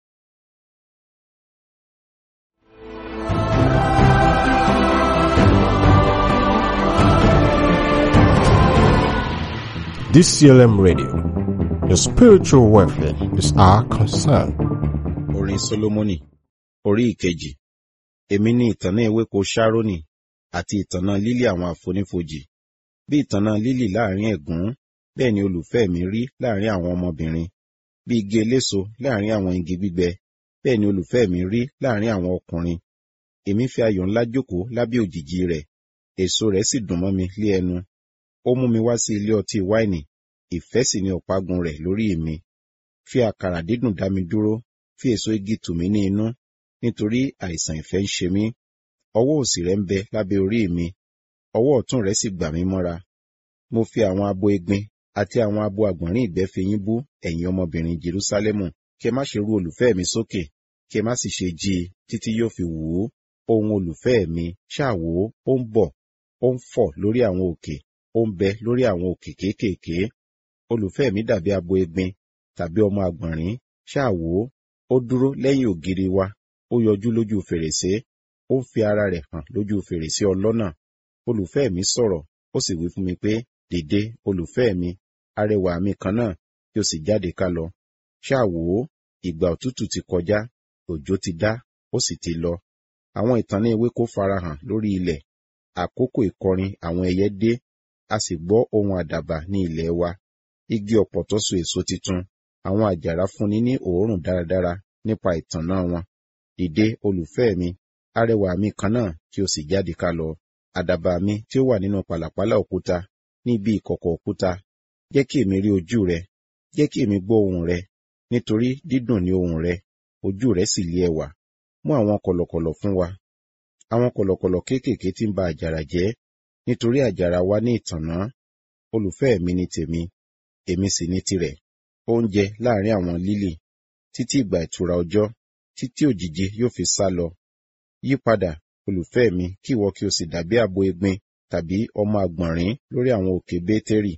Speaker 2: DCLM Radio. Your spiritual welfare is our concern.
Speaker 3: orin solomoni orí ìkejì èmi ní ìtànná ewéko ṣárónì àti ìtànná lílì àwọn àfonífojì bí ìtànná lílì láàrin ẹ̀gún bẹ́ẹ̀ ni olùfẹ́ mi rí láàrin àwọn ọmọbìnrin bí igi eléso láàrin àwọn igi gbígbẹ bẹ́ẹ̀ ni olùfẹ́ mi rí láàrin àwọn ọkùnrin èmi fi ayọ̀ ńlá jókòó lábẹ́ òjìji rẹ̀ èso rẹ̀ sì dùn mọ́ mi lé ẹnu ó mú mi wá sí ilé ọtí wáìnì ìfẹ́ sì ni ọ̀págun rẹ̀ lórí mi fi àkàrà dídùn dá mi dúró fi èso igi tù mí ní inú nítorí àìsàn ìfẹ́ ń ṣe mí ọwọ́ òsì rẹ̀ ń bẹ lábẹ́ orí mi ọwọ́ ọ̀tún rẹ̀ sì gbà mí mọ́ra mo fi àwọn abo egbin àti àwọn abo àgbọ̀nrín ìgbẹ́ fi yín bú ẹ̀yin ọmọbìnrin Jerúsálẹ́mù kí ẹ má ṣe rú olùfẹ́ mi sókè kí ẹ má sì ṣe jí i títí yóò fi wù ú ohun olùfẹ́ mi ṣáà wò ó ó ń bọ̀ ó ń fọ̀ lórí àwọn òkè ó ń bẹ lórí àwọn òkè kéékèèké olùfẹ́ mi dàbí abo egbin tàbí ọmọ àgbọ̀nrín ṣáà wò ó ó dúró lẹ́yìn ògiri wa ó yọjú lójú fèrèsé ó ń fi ara rẹ̀ hàn lójú fèrèsé ọlọ́nà olùfẹ́ mi sọ̀rọ̀ ó sì wí fún mi pé dìde olùfẹ́ mi arẹwà mi kan náà kí o sì jáde ká lọ ṣáà wò ó ìgbà òtútù ti kọjá òjò ti dá ó sì ti lọ àwọn ìtànná ewéko farahàn lórí ilẹ̀ àkókò ìkọrin àwọn ẹyẹ dé a sì gbọ́ ohun àdàbà ní ilẹ̀ wa igi ọ̀pọ̀tọ́ so èso titun àwọn àjàrà fúnni ní òórùn dáradára nípa ìtànná wọn dìde olùfẹ́ mi arẹwà mi kan náà kí o sì jáde ká lọ àdàbà mi tí ó wà nínú pàlàpálà òkúta ní ibi ìkọ̀kọ̀ òkúta jẹ́ kí èmi rí ojú rẹ jẹ́ kí èmi gbọ́ ohùn rẹ nítorí dídùn ní ohùn rẹ ojú rẹ sì lé ẹwà mú àwọn kọ̀lọ̀kọ̀lọ̀ fún wa àwọn kọ̀lọ̀kọ̀lọ̀ kéékèèké tí ń ba àjàrà jẹ́ nítorí àjàrà wa ní ìtànná olùfẹ́ mi ní tèmi èmi sì ní tirẹ̀ oúnjẹ láàrin àwọn lílì títí ìgbà ìtura ọjọ́ títí òjìji yóò fi sá lọ yí padà olùfẹ́ mi kí ìwọ kí o sì dàbí abo egbin tàbí ọmọ àgbọ̀nrín lórí àwọn òkè Bétérì.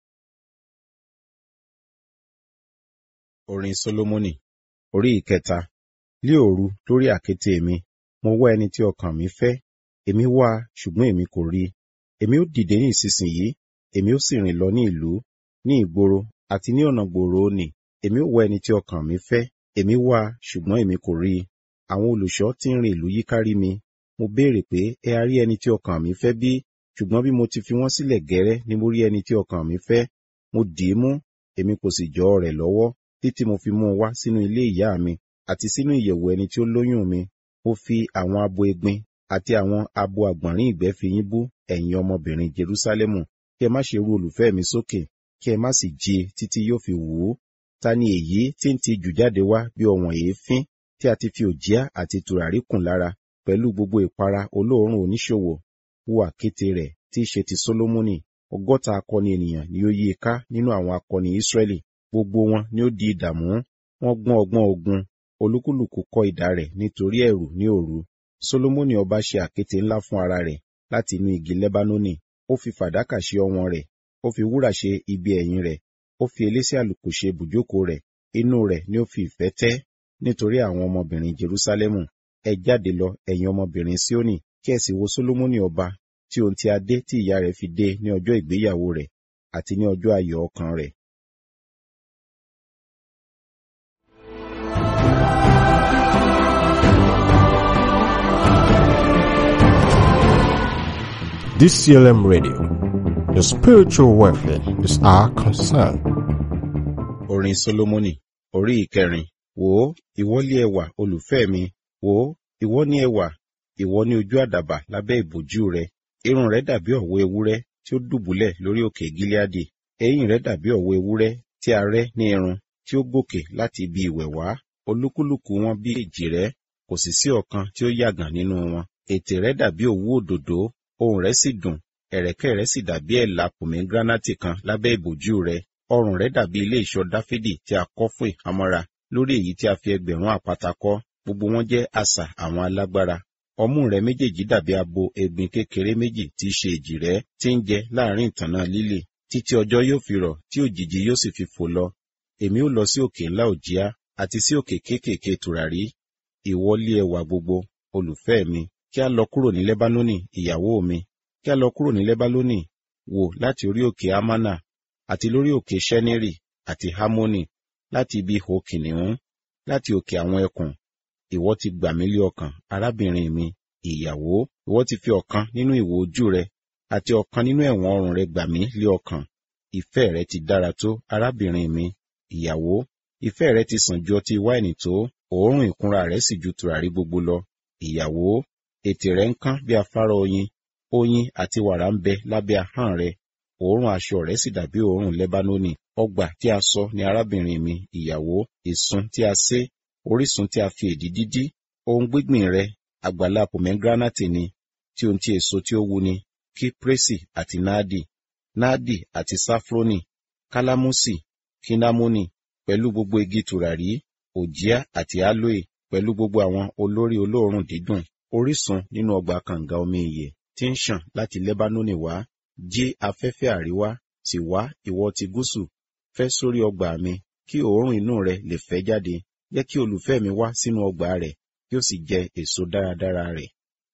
Speaker 3: Orin Sólómọ́nì orí ìkẹta. Lí òru lórí àkéte mi, mo wá ẹni tí ọkàn mi fẹ́. Èmi wá a, ṣùgbọ́n èmi kò rí i. Èmi ó dìde ní ìsinsìnyí, èmi ó sì rìn lọ ní ìlú, ní ìgboro àti ní ọ̀nà gbòòrò nì. Èmi ó wá ẹni tí ọkàn mi fẹ́. Èmi wá a, ṣùgbọ́n èmi kò rí i. Àwọn olùṣọ́ tí ń rìn ìlú yíkárí mi. Mo béèrè pé, ẹ a rí ẹni tí ọkàn mi fẹ́ bí? Ṣùgbọ́n bí mo ti fi wọ́n sílẹ̀ gẹ́rẹ́ ni mo rí ẹni tí ọkàn mi fẹ́. Mo dì í mú, èmi kò sì jọ rẹ̀ lọ́wọ́, títí mo fi mú un wá sínú ilé ìyá mi àti sínú ìyẹ̀wù ẹni tí ó lóyún mi. Mo fi àwọn abo egbin àti àwọn abo àgbọ̀nrín ìgbẹ́ fi yín bú ẹ̀yin ọmọbìnrin Jerúsálẹ́mù. Kí ẹ má ṣe rú olùfẹ́ mi sókè, kí ẹ má sì jí i títí yóò fi wù ú. Ta ni èyí tí ń ti jù jáde wá bí ọ̀wọ̀n èéfín tí a ti fi òjìá àti tùràrí kùn lára pẹ̀lú gbogbo ìpara olóòórùn oníṣòwò? Wo àkéte rẹ̀ tí í ṣe ti Sólómọ́nì. Ọgọ́ta akọni ènìyàn ni ó yí i ká nínú àwọn akọni Ísírẹ́lì. Gbogbo wọn ni ó di ìdààmú. Wọ́n gbọ́n ọgbọ́n ogun. Olúkúlùkù kọ́ idà rẹ̀ nítorí ẹ̀rù ní òru. Sólómọ́nì ọba ṣe àkéte ńlá fún ara rẹ̀ láti inú igi Lẹ́bánónì. Ó fi fàdákà ṣe ọwọ̀n rẹ̀. Ó fi wúrà ṣe ibi ẹ̀yìn rẹ̀. Ó fi elése àlùkò ṣe ibùjókòó rẹ̀. Inú rẹ̀ ni ó fi ìfẹ́ tẹ́ nítorí àwọn ọmọbìnrin Jerúsálẹ́mù. Ẹ jáde lọ, ẹ̀yin ọmọbìnrin Síónì, kí ẹ sì wo Sólómọ́nì ọba tí ohun tí adé tí ìyá rẹ̀ fi dé ní ọjọ́ ìgbéyàwó rẹ̀ àti ní ọjọ́ ayọ̀ ọkàn rẹ̀.
Speaker 2: DCLM Radio. Your spiritual welfare is our concern.
Speaker 3: Orin Sólómọ́nì orí ìkẹrin. Wò ó, ìwọ lé ẹwà olùfẹ́ mi. Wò ó, ìwọ ní ẹwà, ìwọ ní ojú àdàbà lábẹ́ ìbòjú rẹ. Irun rẹ dàbí ọ̀wọ́ ewúrẹ́ tí ó dùbúlẹ̀ lórí òkè Gíleádì. Eyín rẹ dàbí ọ̀wọ́ ewúrẹ́ tí a rẹ́ ní irun tí ó gòkè láti ibi ìwẹ̀ wá. Olúkúlùkù wọn bí èjìrẹ́, kò sì sí ọ̀kan tí ó yàgàn nínú wọn. Ètè rẹ dàbí òwú òdòdó, ohùn rẹ sì dùn, ẹ̀rẹ̀kẹ́ rẹ sì dàbí ẹ̀là pòmégíránátì kan lábẹ́ ìbòjú rẹ. Ọrùn rẹ dàbí ilé ìṣọ́ Dáfídì tí a kọ́ fún ìhámọ́ra, lórí èyí tí a fi ẹgbẹ̀rún àpáta kọ́. Gbogbo wọn jẹ́ asà àwọn alágbára. Ọmú rẹ méjèèjì dàbí abo egbin kékeré méjì tí í ṣe èjìrẹ́ tí ń jẹ láàrin ìtànná lílì. Títí ọjọ́ yóò fi rọ̀ tí òjìji yóò sì fi fò lọ. Èmi ó lọ sí òkè ńlá òjíá àti sí òkè kéékèèké tùràrí. Ìwọlé ẹwà gbogbo, olùfẹ́ mi, kí a lọ kúrò ní Lẹ́bánónì, ìyàwó mi, kí a lọ kúrò ní Lẹ́bánónì, wò láti orí òkè Amánà, àti lórí òkè Ṣẹ́nírì, àti Hámónì, láti ibi ihò kìnìún, láti òkè àwọn ẹkùn. Ìwọ ti gbà mí lé ọkàn, arábìnrin mi, ìyàwó, ìwọ ti fi ọ̀kan nínú ìwò ojú rẹ, àti ọ̀kan nínú ẹ̀wọ̀n ọrùn rẹ gbà mí lé ọkàn. Ìfẹ́ rẹ ti dára tó, arábìnrin mi, ìyàwó, ìfẹ́ rẹ ti sàn ju ọtí wáìnì tó, òórùn ìkunra rẹ sì ju tùràrí gbogbo lọ. Ìyàwó, ètè rẹ ń kán bí afárá oyin, oyin àti wàrà ń bẹ lábẹ́ ahọ́n rẹ, òórùn aṣọ rẹ sì dàbí òórùn Lẹ́bánónì. Ọgbà tí a sọ ni arábìnrin mi, ìyàwó, ìsun tí a sé, orísun tí a fi èdì dídí, ohun gbígbìn rẹ, àgbàlá pòmégíránátì ni, tí ohun tí èso tí ó wu ni, kíprésì àti náàdì, náàdì àti sáfrónì, kálámùsì, kínnámónì, pẹ̀lú gbogbo igi tùràrí, òjíá àti álóè, pẹ̀lú gbogbo àwọn olórí olóòórùn dídùn, orísun nínú ọgbà kànga omi ìyè tí ń ṣàn láti Lẹ́bánónì wá, jí afẹ́fẹ́ àríwá, sì wá ìwọ ti gúúsù, fẹ́ sórí ọgbà mi, kí òórùn inú rẹ lè fẹ́ jáde, jẹ́ kí olùfẹ́ mi wá sínú ọgbà rẹ̀, kí ó sì jẹ èso dáradára rẹ̀.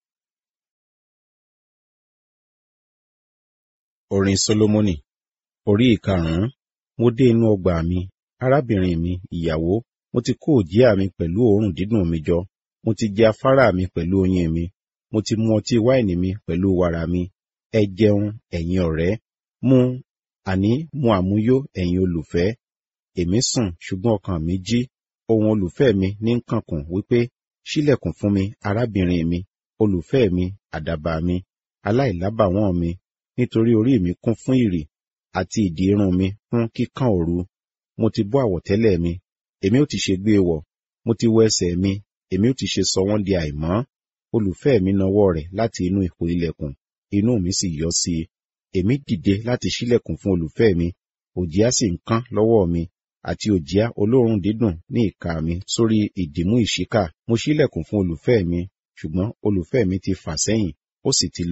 Speaker 3: Orin Sólómọ́nì orí ìkarùn-ún. Mo dé inú ọgbà mi, arábìnrin mi, ìyàwó, mo ti kó òjíá mi pẹ̀lú òórùn dídùn mi jọ, mo ti jẹ afárá mi pẹ̀lú oyin mi, mo ti mu ọtí wáìnì mi pẹ̀lú wàrà mi. Ẹ jẹun, ẹ̀yin ọ̀rẹ́, mu, àní mu àmuyó, ẹ̀yin olùfẹ́. Èmi sùn, ṣùgbọ́n ọkàn mi jí. Ohun olùfẹ́ mi ní ń kànkùn wípé, ṣílẹ̀kùn fún mi, arábìnrin mi, olùfẹ́ mi, àdàbà mi, aláìlábàwọ́n mi, nítorí orí mi kún fún ìrì, àti ìdí irun mi fún kíkàn òru. Mo ti bọ́ àwọ̀tẹ́lẹ̀ mi, èmi ó ti ṣe gbé e wọ̀, mo ti wọ ẹsẹ̀ mi, èmi ó ti ṣe sọ wọ́n di àìmọ́. Olùfẹ́ mi nawọ́ rẹ̀ láti inú ihò ilẹ̀kùn, inú mi sì yọ́ sí i. Èmi dìde láti ṣílẹ̀kùn fún olùfẹ́ mi, òjìá sì ń kán lọ́wọ́ mi, àti òjìá olóòórùn dídùn ní ìka mi sórí ìdìmú ìṣíkà. Mo ṣílẹ̀kùn fún olùfẹ́ mi, ṣùgbọ́n olùfẹ́ mi ti fà sẹ́yìn, ó sì ti lọ.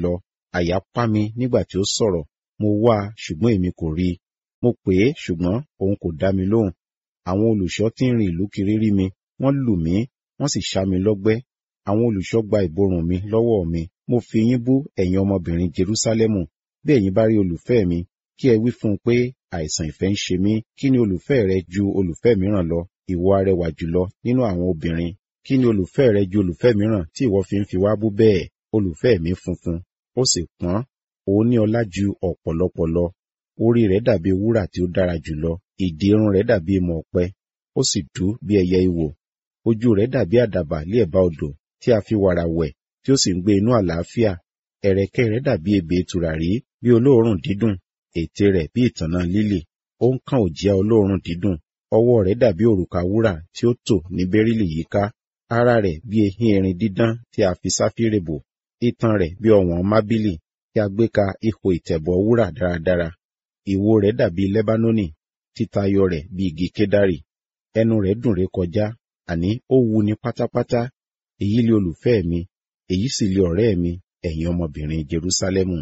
Speaker 3: àyà pá mi nígbà tí ó sọ̀rọ̀ mo wá a ṣùgbọ́n èmi kò rí i mo pè é ṣùgbọ́n òun kò dá mi lóhùn àwọn olùṣọ́ tí ń rin ìlú kiri rí mi wọ́n lù mí wọ́n sì ṣá mi lọ́gbẹ́ àwọn olùṣọ́ gba ìborùn mi lọ́wọ́ mi mo fi yín bú ẹ̀yin ọmọbìnrin Jerúsálẹ́mù bí ẹ̀yin bá rí olùfẹ́ mi kí ẹ wí fún un pé àìsàn ìfẹ́ ń ṣe mí kí ni olùfẹ́ rẹ ju olùfẹ́ mìíràn lọ ìwọ arẹwà jùlọ nínú àwọn obìnrin kí ni olùfẹ́ rẹ ju olùfẹ́ mìíràn tí ìwọ fi ń fi wá bú bẹ́ẹ̀ olùfẹ́ mi funfun ó sì pọ́n òun ní ọlá ju ọ̀pọ̀lọpọ̀ lọ orí rẹ̀ dàbí wúrà tí ó dára jùlọ ìdí irun rẹ̀ dàbí ìmọ̀ ọ̀pẹ ó sì dú bí ẹyẹ ìwò ojú rẹ̀ dàbí àdàbà lé ẹ̀bá odò tí a fi wàrà wẹ̀ tí ó sì ń gbé inú àlàáfíà ẹ̀rẹ̀kẹ́ rẹ̀ dàbí ebè tùràrí bí olóòórùn dídùn ètè rẹ̀ bí ìtànná lílì ó ń kàn òjìá olóòórùn dídùn ọwọ́ rẹ̀ dàbí òrùka wúrà tí ó tò ní bẹ́rílì yíká ara rẹ̀ bí ehin erin dídán tí a fi sáfírè bò itan rẹ̀ bí ọ̀wọ́n mábìlì tí a gbé ka ihò ìtẹ̀bọ̀ wúrà dáradára ìwo rẹ̀ dàbí lẹ́bánónì títayọ rẹ̀ bí igi kédárì ẹnu rẹ̀ dùn ré kọjá àní ó wu ni pátápátá èyí lé olùfẹ́ mi èyí sì lé ọ̀rẹ́ mi ẹ̀yin ọmọbìnrin Jerúsálẹ́mù.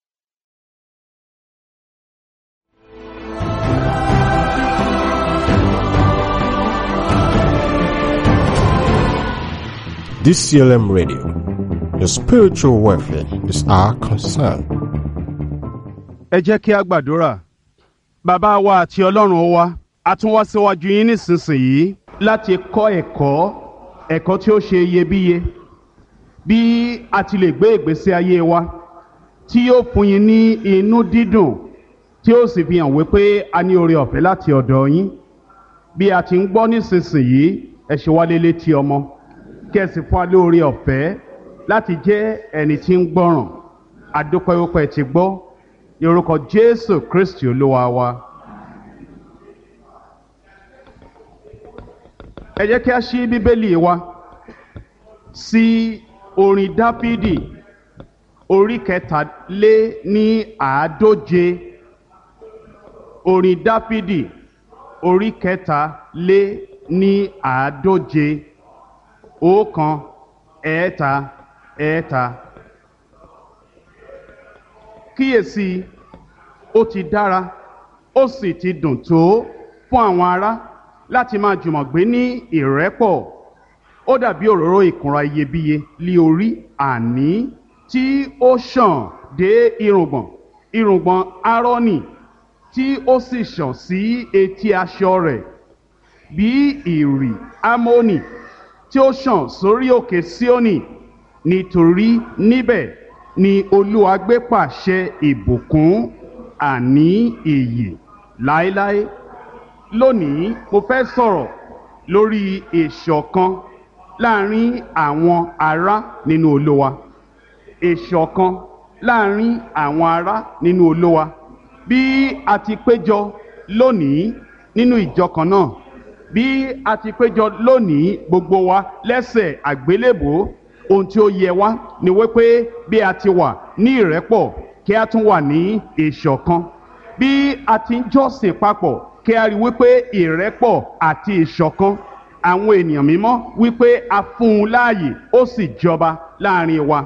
Speaker 2: DCLM Radio. Your spiritual welfare is our concern.
Speaker 1: ẹ jẹ́ kí a gbàdúrà bàbá wa àti ọlọ́run wa a tún wá síwájú yín nísinsìnyí láti kọ́ ẹ̀kọ́ ẹ̀kọ́ tí ó ṣe iyebíye bí a ti lè gbé ìgbésí ayé wa tí yóò fún yín ní inú dídùn tí ó sì fi hàn wípé a ní oore ọ̀fẹ́ láti ọ̀dọ̀ yín bí a ti ń gbọ́ nísinsìnyí ẹ ṣe wá lélé tí ọmọ kí ẹ sì fún wa lóore ọ̀fẹ́ láti jẹ́ ẹni tí ń gbọ́ràn adúpẹ́ wípé ti gbọ́ ní orúkọ Jésù Kristi olúwa wa. ẹ jẹ́ kí a ṣí bíbélì wa sí orin Dáfídì orí kẹtàlé ní àádóje orin Dáfídì orí kẹtàlé ní àádóje ọ̀kan ẹ̀ẹ́ta ẹ̀ẹ́ta kíyèsí ó ti dára ó sì ti dùn tó fún àwọn ará láti máa jùmọ̀ gbé ní ìrẹ́pọ̀ ó dàbí òróró ìkunra iyebíye lí orí àní tí ó ṣàn dé irùngbọ̀n irùngbọ̀n Árónì tí ó sì ṣàn sí etí aṣọ rẹ̀ bí ìrì Ámónì tí ó ṣàn sórí òkè Síónì nítorí níbẹ̀ ni Olúwa gbé pàṣẹ ìbùkún àní ìyè láéláé lónìí mo fẹ́ sọ̀rọ̀ lórí ìṣọ̀kan láàrin àwọn ará nínú Olúwa ìṣọ̀kan láàrin àwọn ará nínú Olúwa bí a ti péjọ lónìí nínú ìjọ kan náà bí a ti péjọ lónìí gbogbo wa lẹ́sẹ̀ àgbélébòó ohun tí ó yẹ wá ni wípé bí a ti wà ní ìrẹ́pọ̀ kí a tún wà ní ìṣọ̀kan bí a ti ń jọ́sìn papọ̀ kí a rí wípé ìrẹ́pọ̀ àti ìṣọ̀kan àwọn ènìyàn mímọ́ wípé a fún un láàyè ó sì jọba láàrin wa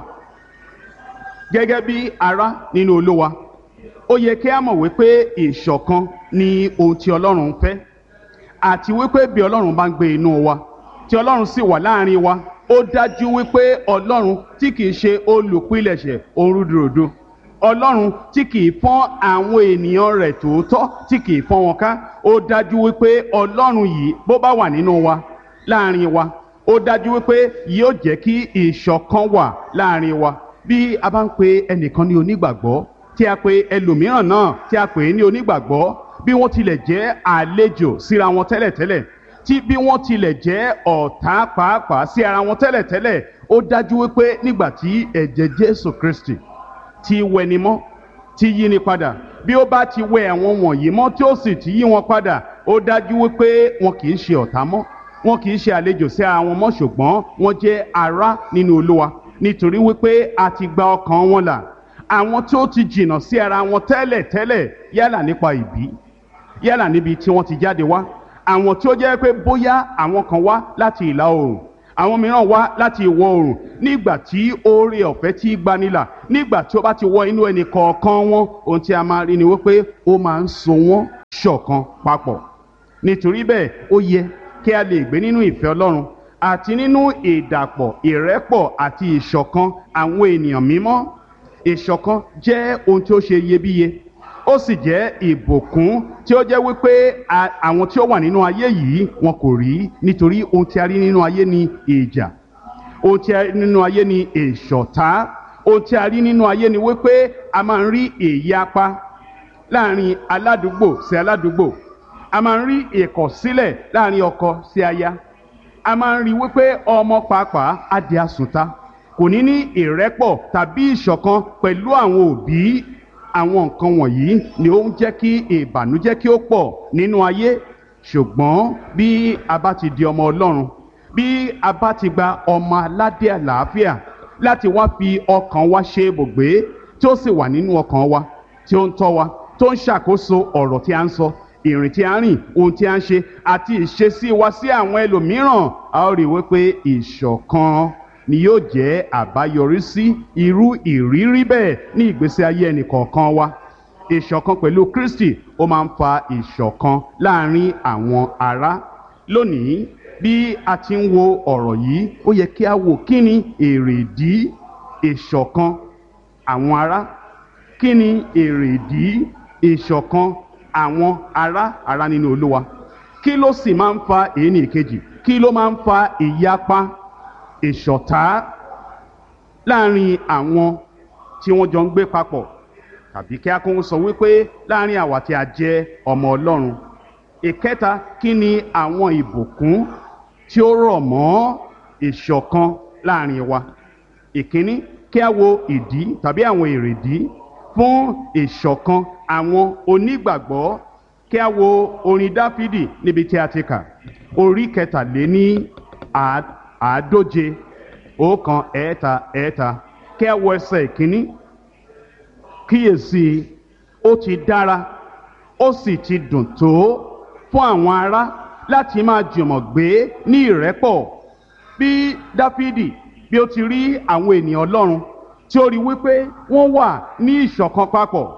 Speaker 1: gẹ́gẹ́ bí ará nínú Olúwa ó yẹ kí a mọ̀ wípé ìṣọ̀kan ni ohun tí Ọlọ́run fẹ́ àti wípé bí Ọlọ́run bá ń gbé inú wa tí Ọlọ́run sì wà láàrin wa ó dájú wípé Ọlọ́run tí kìí ṣe olùpilẹ̀ṣẹ̀ orúdurùdu Ọlọ́run tí kìí fọ́n àwọn ènìyàn rẹ̀ tòótọ́ tí kìí fọ́n wọn ká ó dájú wípé Ọlọ́run yìí bó bá wà nínú wa láàrin wa ó dájú wípé yóò jẹ́ kí ìṣọ̀kan wà láàrin wa bí a bá ń pe ẹnìkan ní onígbàgbọ́ tí a pe ẹlòmíràn náà tí a pè é ní onígbàgbọ́ bí wọ́n tilẹ̀ jẹ́ àlejò síra wọn tẹ́lẹ̀tẹ́lẹ̀ tí bí wọ́n tilẹ̀ jẹ́ ọ̀tá pàápàá sí ara wọn tẹ́lẹ̀tẹ́lẹ̀ ó dájú wípé nígbà tí ẹ̀jẹ̀ Jésù Kristi ti wẹni mọ́ ti yí ni padà bí ó bá ti wẹ àwọn wọ̀nyí mọ́ tí ó sì ti yí wọn padà ó dájú wípé wọn kì í ṣe ọ̀tá mọ́ wọn kì í ṣe àlejò sí ara wọn mọ́ ṣùgbọ́n wọ́n jẹ́ ará nínú Olúwa nítorí wípé a ti gba ọkàn wọn là àwọn tó ti jìnnà sí ara wọn tẹ́lẹ̀tẹ́lẹ̀ yálà nípa ìbí yálà níbi tí wọ́n ti jáde wá àwọn tí ó jẹ́ pé bóyá àwọn kan wá láti ìlà oòrùn àwọn mìíràn wá láti ìwọ̀ oòrùn nígbà tí oore ọ̀fẹ́ tí gbanilà nígbà tí ó bá ti wọ inú ẹnì kọ̀ọ̀kan wọn ohun tí a máa rí ni wípé ó máa ń so wọ́n ṣọ̀kan papọ̀ nítorí bẹ́ẹ̀ ó yẹ kí a lè gbé nínú ìfẹ́ ọlọ́run àti nínú ìdàpọ̀ ìrẹ́pọ̀ àti ìṣọ̀kan àwọn ènìyàn mímọ́ ìṣọ̀kan jẹ́ ohun tí ó ṣe iyebíye ó sì jẹ́ ìbùkún tí ó jẹ́ wípé àwọn tí ó wà nínú ayé yìí wọn kò rí nítorí ohun tí a rí nínú ayé ni ìjà ohun tí a rí nínú ayé ni ìṣọ̀tá ohun tí a rí nínú ayé ni wípé a máa ń rí ìyapa láàrin aládùúgbò sí aládùúgbò a máa ń rí ìkọ̀sílẹ̀ láàrin ọkọ sí aya a máa ń rí wípé ọmọ pàápàá á di àsùnta kò ní ní ìrẹ́pọ̀ tàbí ìṣọ̀kan pẹ̀lú àwọn òbí àwọn nǹkan wọ̀nyí ni ó ń jẹ́ kí ìbànújẹ́ kí ó pọ̀ nínú ayé ṣùgbọ́n bí a bá ti di ọmọ ọlọ́run bí a bá ti gba ọmọ aládé àlàáfíà láti wá fi ọkàn wa ṣe ibùgbé tí ó sì wà nínú ọkàn wa tí ó ń tọ́ wa tó ń ṣàkóso ọ̀rọ̀ tí a ń sọ ìrìn tí a ń rìn ohun tí a ń ṣe àti ìṣesí wa sí àwọn ẹlòmíràn a ó rí i wípé ìṣọ̀kan ni yóò jẹ́ àbáyọrí sí irú ìrírí bẹ́ẹ̀ ní ìgbésí ayé ẹnìkọ̀ọ̀kan wa ìṣọ̀kan pẹ̀lú Kristi ó máa ń fa ìṣọ̀kan láàrin àwọn ará lónìí bí a ti ń wo ọ̀rọ̀ yìí ó yẹ kí a wò kí ni èrèdí ìṣọ̀kan àwọn ará kí ni èrèdí ìṣọ̀kan àwọn ará ará nínú Olúwa kí ló sì máa ń fa èyí ní ìkejì kí ló máa ń fa ìyapa ìṣọ̀tá láàrin àwọn tí wọ́n jọ ń gbé papọ̀ tàbí kí a kún sọ wípé láàrin àwa tí a jẹ́ ọmọ Ọlọ́run ìkẹta kí ni àwọn ìbùkún tí ó rọ̀ mọ́ ìṣọ̀kan láàrin wa ìkíní kí a wo ìdí tàbí àwọn èrèdí fún ìṣọ̀kan àwọn onígbàgbọ́ kí a wo orin Dáfídì níbi tí a ti kà orí kẹtàléní àádóje ọ̀kan ẹ̀ẹ́ta ẹ̀ẹ́ta kí a wo ẹsẹ̀ ìkíní kíyèsí ó ti dára ó sì ti dùn tó fún àwọn ará láti máa jùmọ̀ gbé ní ìrẹ́pọ̀ bí Dáfídì bí ó ti rí àwọn ènìyàn Ọlọ́run tí ó rí wípé wọ́n wà ní ìṣọ̀kan papọ̀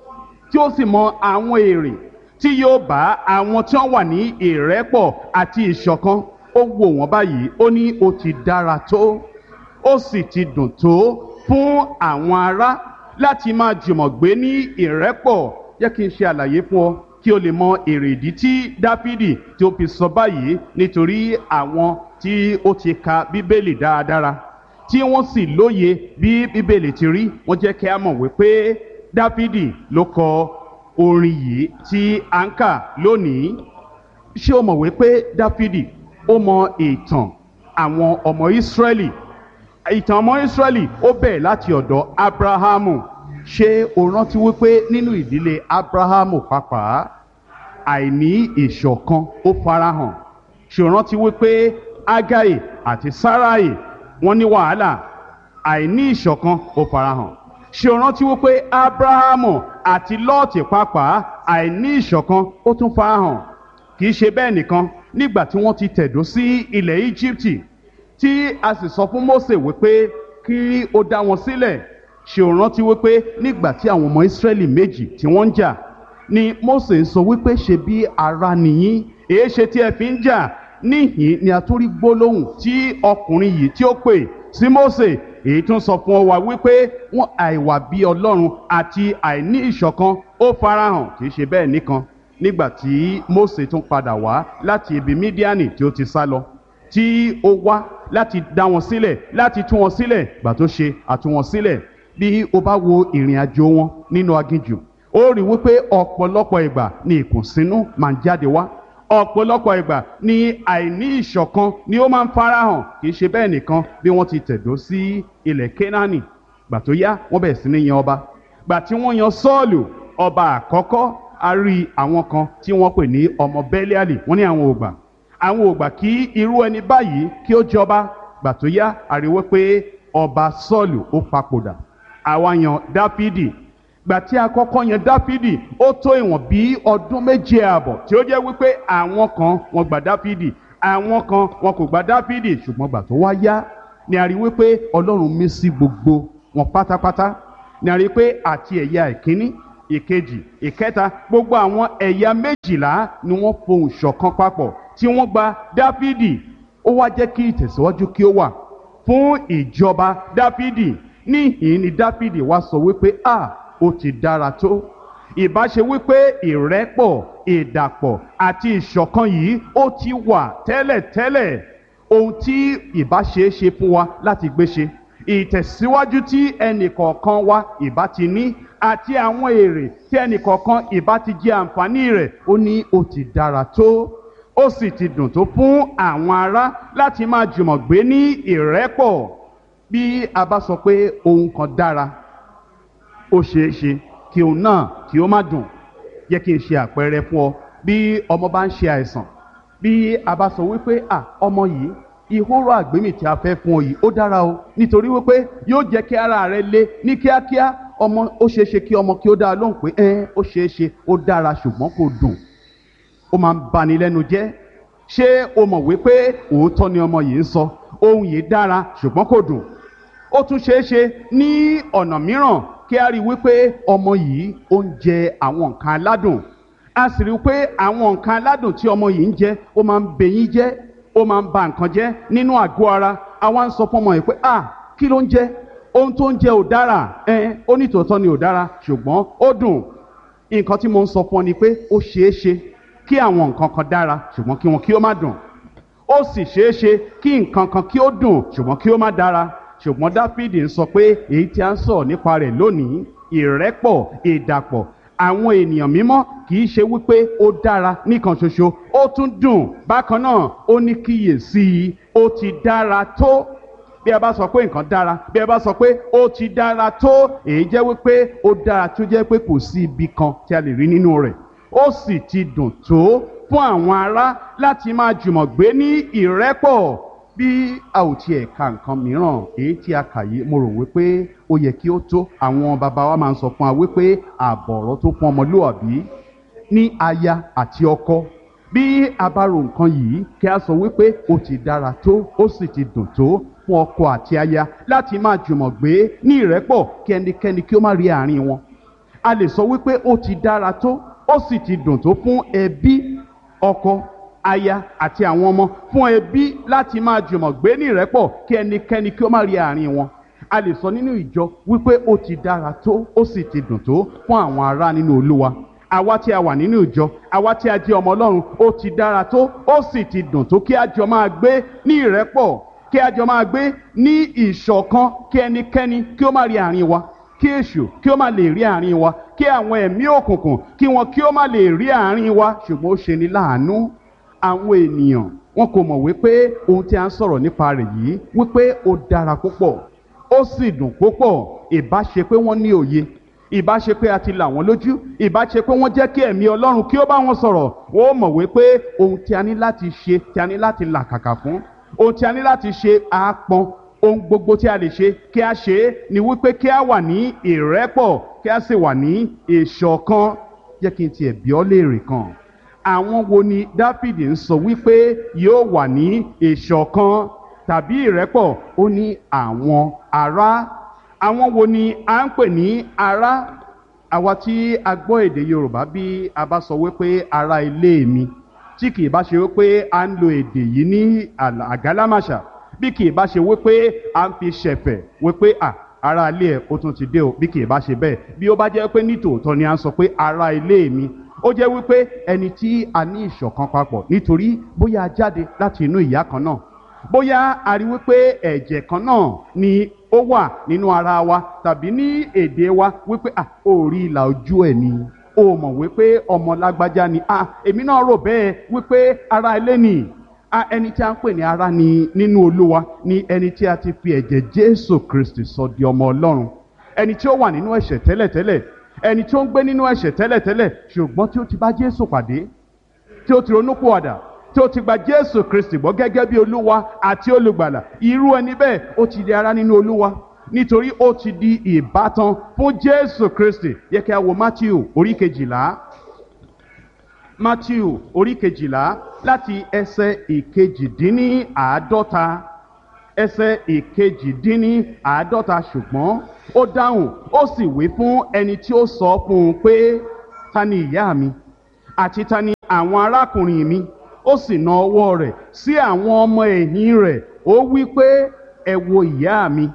Speaker 1: tí ó sì mọ àwọn èrè tí yóò bá àwọn tí wọ́n wà ní ìrẹ́pọ̀ àti ìṣọ̀kan ó wò wọ́n báyìí ó ní ó ti dára tó ó sì ti dùn tó fún àwọn ará láti máa jùmọ̀ gbé ní ìrẹ́pọ̀ jẹ́ kí n ṣe àlàyé fún ọ kí o lè mọ èrèdí tí Dáfídì tí ó fi sọ báyìí nítorí àwọn tí ó ti ka Bíbélì dáradára tí wọ́n sì lóye bí Bíbélì ti rí wọ́n jẹ́ kí a mọ̀ wípé Dáfídì ló kọ orin yìí tí a ń kà lónìí ṣé o mọ̀ wípé Dáfídì ó mọ ìtàn àwọn ọmọ Ísírẹ́lì ìtàn ọmọ Ísírẹ́lì ó bẹ̀rẹ̀ láti ọ̀dọ̀ Ábráhámù ṣé o rántí wípé nínú ìdílé Ábráhámù pàápàá àìní ìṣọ̀kan ó farahàn ṣé o rántí wípé Ágáì àti Sáráì wọ́n ní wàhálà àìní ìṣọ̀kan ó farahàn ṣé o rántí wípé Ábráhámù àti Lọ́ọ̀tì pàápàá àìní ìṣọ̀kan ó tún farahàn kì í ṣe bẹ́ẹ̀ nìkan nígbà tí wọ́n ti tẹ̀dó sí ilẹ̀ Íjíbítì tí a sì sọ fún Mósè wípé kí ó dá wọn sílẹ̀ ṣe ò rántí wípé nígbà tí àwọn ọmọ Ísírẹ́lì méjì tí wọ́n ń jà ni Mósè ń sọ wípé ṣe bí ara nìyí èé ṣe tí ẹ fi ń jà níhìn ni a tún rí gbólóhùn tí ọkùnrin yìí tí ó pè sí Mósè èyí tún sọ fún ọ wá wípé wọn àìwà bí Ọlọ́run àti àìní ìṣọ̀kan ó farahàn kì í ṣe bẹ́ẹ̀ nìkan nígbà tí Mósè tún padà wá láti ibi Mídíánì tí ó ti sá lọ tí ó wá láti dá wọn sílẹ̀ láti tú wọn sílẹ̀ gbà tó ṣe àtú wọn sílẹ̀ bí o bá wo ìrìn àjò wọn nínú aginjù ó rí wípé ọ̀pọ̀lọpọ̀ ìgbà ni ìkùnsínú máa ń jáde wá ọ̀pọ̀lọpọ̀ ìgbà ni àìní ìṣọ̀kan ni ó máa ń farahàn kì í ṣe bẹ́ẹ̀ nìkan bí wọ́n ti tẹ̀dó sí ilẹ̀ Kénáánì gbà tó yá wọ́n bẹ̀rẹ̀ sí ní yan ọba gbà tí wọ́n yan Sọ́ọ̀lù ọba àkọ́kọ́ a rí àwọn kan tí wọ́n pè ní ọmọ Bẹ́líálì wọ́n ní àwọn ògbà àwọn ògbà kí irú ẹni báyìí kí ó jọba gbà tó yá àríwé pé ọba Sọ́ọ̀lù ó papòdà àwa yan Dáfídì gbà tí a kọ́kọ́ yan Dáfídì ó tó ìwọ̀n bí ọdún méje ààbọ̀ tí ó jẹ́ wípé àwọn kan wọ́n gba Dáfídì àwọn kan wọn kò gba dáfídì ṣùgbọ́n gbà tó wá yá ni a rí wípé ọlọ́run mí sí gbogbo wọn pátápátá ni a rí pé àti ẹ̀yà ìkíní ìkejì ìkẹta gbogbo àwọn ẹ̀yà méjìlá ni wọ́n fohùn ṣọ̀kan papọ̀ tí wọ́n gba dáfídì ó wá jẹ́ kí ìtẹ̀síwájú kí ó wà fún ìjọba dáfídì níhìn ni dáfídì wá sọ wípé a ó ti dára tó ìbáṣe wípé ìrẹ́pọ̀ ìdàpọ̀ àti ìṣọ̀kan yìí ó ti wà tẹ́lẹ̀tẹ́lẹ̀ ohun tí ìbáṣe ṣe fún wa láti gbé ṣe ìtẹ̀síwájú tí ẹnìkọ̀ọ̀kan wa ìbá ti ní àti àwọn èrè tí ẹnìkọ̀ọ̀kan ìbá ti jẹ àǹfààní rẹ̀ ó ní ó ti dára tó ó sì ti dùn tó fún àwọn ará láti máa jùmọ̀ gbé ní ìrẹ́pọ̀ bí a bá sọ pé ohun kan dára ó ṣeé ṣe kí òun náà kí ó má dùn yẹ kí n ṣe àpẹẹrẹ fún ọ bí ọmọ bá ń ṣe àìsàn bí a bá sọ wípé à ọmọ yìí ìhóró àgbémì tí a fẹ́ fún ọ yìí ó dára o nítorí wípé yóò jẹ́ kí ara rẹ le ní kíákíá ọmọ ó ṣeé ṣe kí ọmọ kí ó dáa lóhùn pé ẹ ó ṣeé ṣe ó dára ṣùgbọ́n kò dùn ó máa ń bani lẹ́nu jẹ́ ṣé o mọ̀ wípé òótọ́ ni ọmọ yìí ń sọ ohun yìí dára ṣùgbọ́n kò dùn ó tún ṣeé ṣe ní ọ̀nà mìíràn kí a rí wípé ọmọ yìí ó ń jẹ àwọn nǹkan aládùn a sì rí i pé àwọn nǹkan aládùn tí ọmọ yìí ń jẹ ó máa ń bẹyín jẹ́ ó máa ń ba nǹkan jẹ́ nínú àgọ́ ara àwa ń sọ fún ọmọ yìí pé ah kí ló ń jẹ ohun tó ń jẹ ò dára ẹ ó ní tòótọ́ ni ò dára ṣùgbọ́n ó dùn nǹkan tí mo ń sọ fún ọ ni pé ó ṣeé ṣe kí àwọn nǹkan kan dára ṣùgbọ́n kí wọn kí ó má dùn ó sì ṣeé ṣe kí nǹkan kan kí ó dùn ṣùgbọ́n kí ó má dára ṣùgbọ́n dáfídì ń sọ pé èyí tí a ń sọ̀rọ̀ nípa rẹ̀ lónìí ìrẹ́pọ̀ ìdàpọ̀ àwọn ènìyàn mímọ́ kì í ṣe wípé ó dára nìkan ṣoṣo ó tún dùn bákan náà ó ní kíyèsí i ó ti dára tó bí a bá sọ pé nǹkan dára bí a bá sọ pé ó ti dára tó èyí jẹ́ wípé ó dára tó jẹ́ pé kò sí ibi kan tí a lè rí nínú rẹ̀ ó sì ti dùn tó fún àwọn ará láti máa jùmọ̀ gbé ní ìrẹ́pọ̀ bí a ò tiẹ̀ ka nǹkan mìíràn èyí tí a kà yìí mo rò wípé ó yẹ kí ó tó àwọn bàbá wa máa ń sọ fún wa wípé àbọ̀rọ̀ tó fún ọmọlúwàbí ní aya àti ọkọ bí a bá ro nǹkan yìí kí a sọ wípé ó ti dára tó ó sì ti dùn tó fún ọkọ àti aya láti máa jùmọ̀ gbé ní ìrẹ́pọ̀ kí ẹnikẹ́ni kí ó má rí àárín wọn a lè sọ wípé ó ti dára tó ó sì ti dùn tó fún ẹbí ọkọ aya àti àwọn ọmọ fún ẹbí láti máa jùmọ̀ gbé ní ìrẹ́pọ̀ kí ẹnikẹ́ni kí ó má rí àárín wọn a lè sọ nínú ìjọ wípé ó ti dára tó ó sì ti dùn tó fún àwọn ará nínú olúwa àwa tí a wà nínú ìjọ àwa tí a jẹ́ ọmọ ọlọ́run ó ti dára tó ó sì ti dùn tó kí a jọ máa gbé ní ìrẹ́pọ̀ kí a jọ máa gbé ní ìṣọ̀kan kí ẹnikẹ́ni kí ó má rí àárín wa kí èṣù kí ó má lè rí àárín wa kí àwọn ẹ̀mí òkùnkùn kí wọn kí ó má lè rí àárín wa ṣùgbọ́n ó ṣe ní láàánú àwọn ènìyàn wọn kò mọ̀ wípé ohun tí a ń sọ̀rọ̀ nípa rẹ̀ yìí wípé ó dára púpọ̀ ó sì dùn púpọ̀ ìbá ṣe pé wọ́n ní òye ìbá ṣe pé a ti là wọ́n lójú ìbá ṣe pé wọ́n jẹ́ kí ẹ̀mí ọlọ́run kí ó bá wọn sọ̀rọ̀ wọ́n mọ̀ wípé ohun tí a ní láti ṣe tí a ní láti làkàkà fún ohun tí a ní láti ṣe àápọn ohun gbogbo tí a lè ṣe kí a ṣe é ni wípé kí a wà ní ìrẹ́pọ̀ kí a sì wà ní ìṣọ̀kan jẹ́ kí n tiẹ̀ bí ọ́ léèrè kan àwọn wo ni dáfídì ń sọ wípé yóò wà ní ìṣọ̀kan tàbí ìrẹ́pọ̀ ó ní àwọn ará àwọn wo ni à ń pè ní ará àwa tí a gbọ́ èdè yorùbá bí a bá sọ wípé ará ilé mi tí kì í bá ṣe wípé à ń lo èdè yìí ní àgálámàṣà bí kì í bá ṣe wípé à ń fi ṣẹ̀fẹ̀ wípé à ará ilé ẹ̀ ó tún ti dé o bí kì í bá ṣe bẹ́ẹ̀ bí ó bá jẹ́ pé nítòótọ́ ni à ń sọ pé ará ilé mi ó jẹ́ wípé ẹni tí a ní ìṣọ̀kan papọ̀ nítorí bóyá a jáde láti inú ìyá kan náà bóyá a rí wípé ẹ̀jẹ̀ kan náà ni ó wà nínú ara wa tàbí ní èdè wa wípé à ó rí ìlà ojú ẹ̀ ni ó mọ̀ wípé ọmọ lágbájá ni à èmi náà rò bẹ́ẹ̀ wípé ara ilé ni a ẹni tí a ń pè ní ara ni nínú olúwa ni ẹni tí a ti fi ẹ̀jẹ̀ jésù kristi sọ di ọmọ ọlọ́run ẹni tí ó wà nínú ẹ̀ṣẹ̀ tẹ́lẹ̀tẹ́lẹ̀ ẹni tí ó ń gbé nínú ẹ̀ṣẹ̀ tẹ́lẹ̀tẹ́lẹ̀ ṣùgbọ́n tí ó ti bá jésù pàdé tí ó ti ronúpìwàdà tí ó ti gba jésù kristi gbọ́ gẹ́gẹ́ bí olúwa àti olùgbàlà irú ẹni bẹ́ẹ̀ ó ti di ara nínú olúwa nítorí ó ti di ìbátan fún jésù kristi yẹ kí a wo matthew orí kejìlá matthew orí kejìlá láti ẹsẹ̀ ìkejìdínníàádọ́ta ẹsẹ̀ ìkejìdínníàádọ́ta ṣùgbọ́n ó dáhùn ó sì wí fún ẹni tí ó sọ fún un pé ta ni ìyá mi àti ta ni àwọn arákùnrin mi ó sì na ọwọ́ rẹ̀ sí àwọn ọmọ ẹ̀yìn rẹ̀ ó wí pé ẹ wo ìyá mi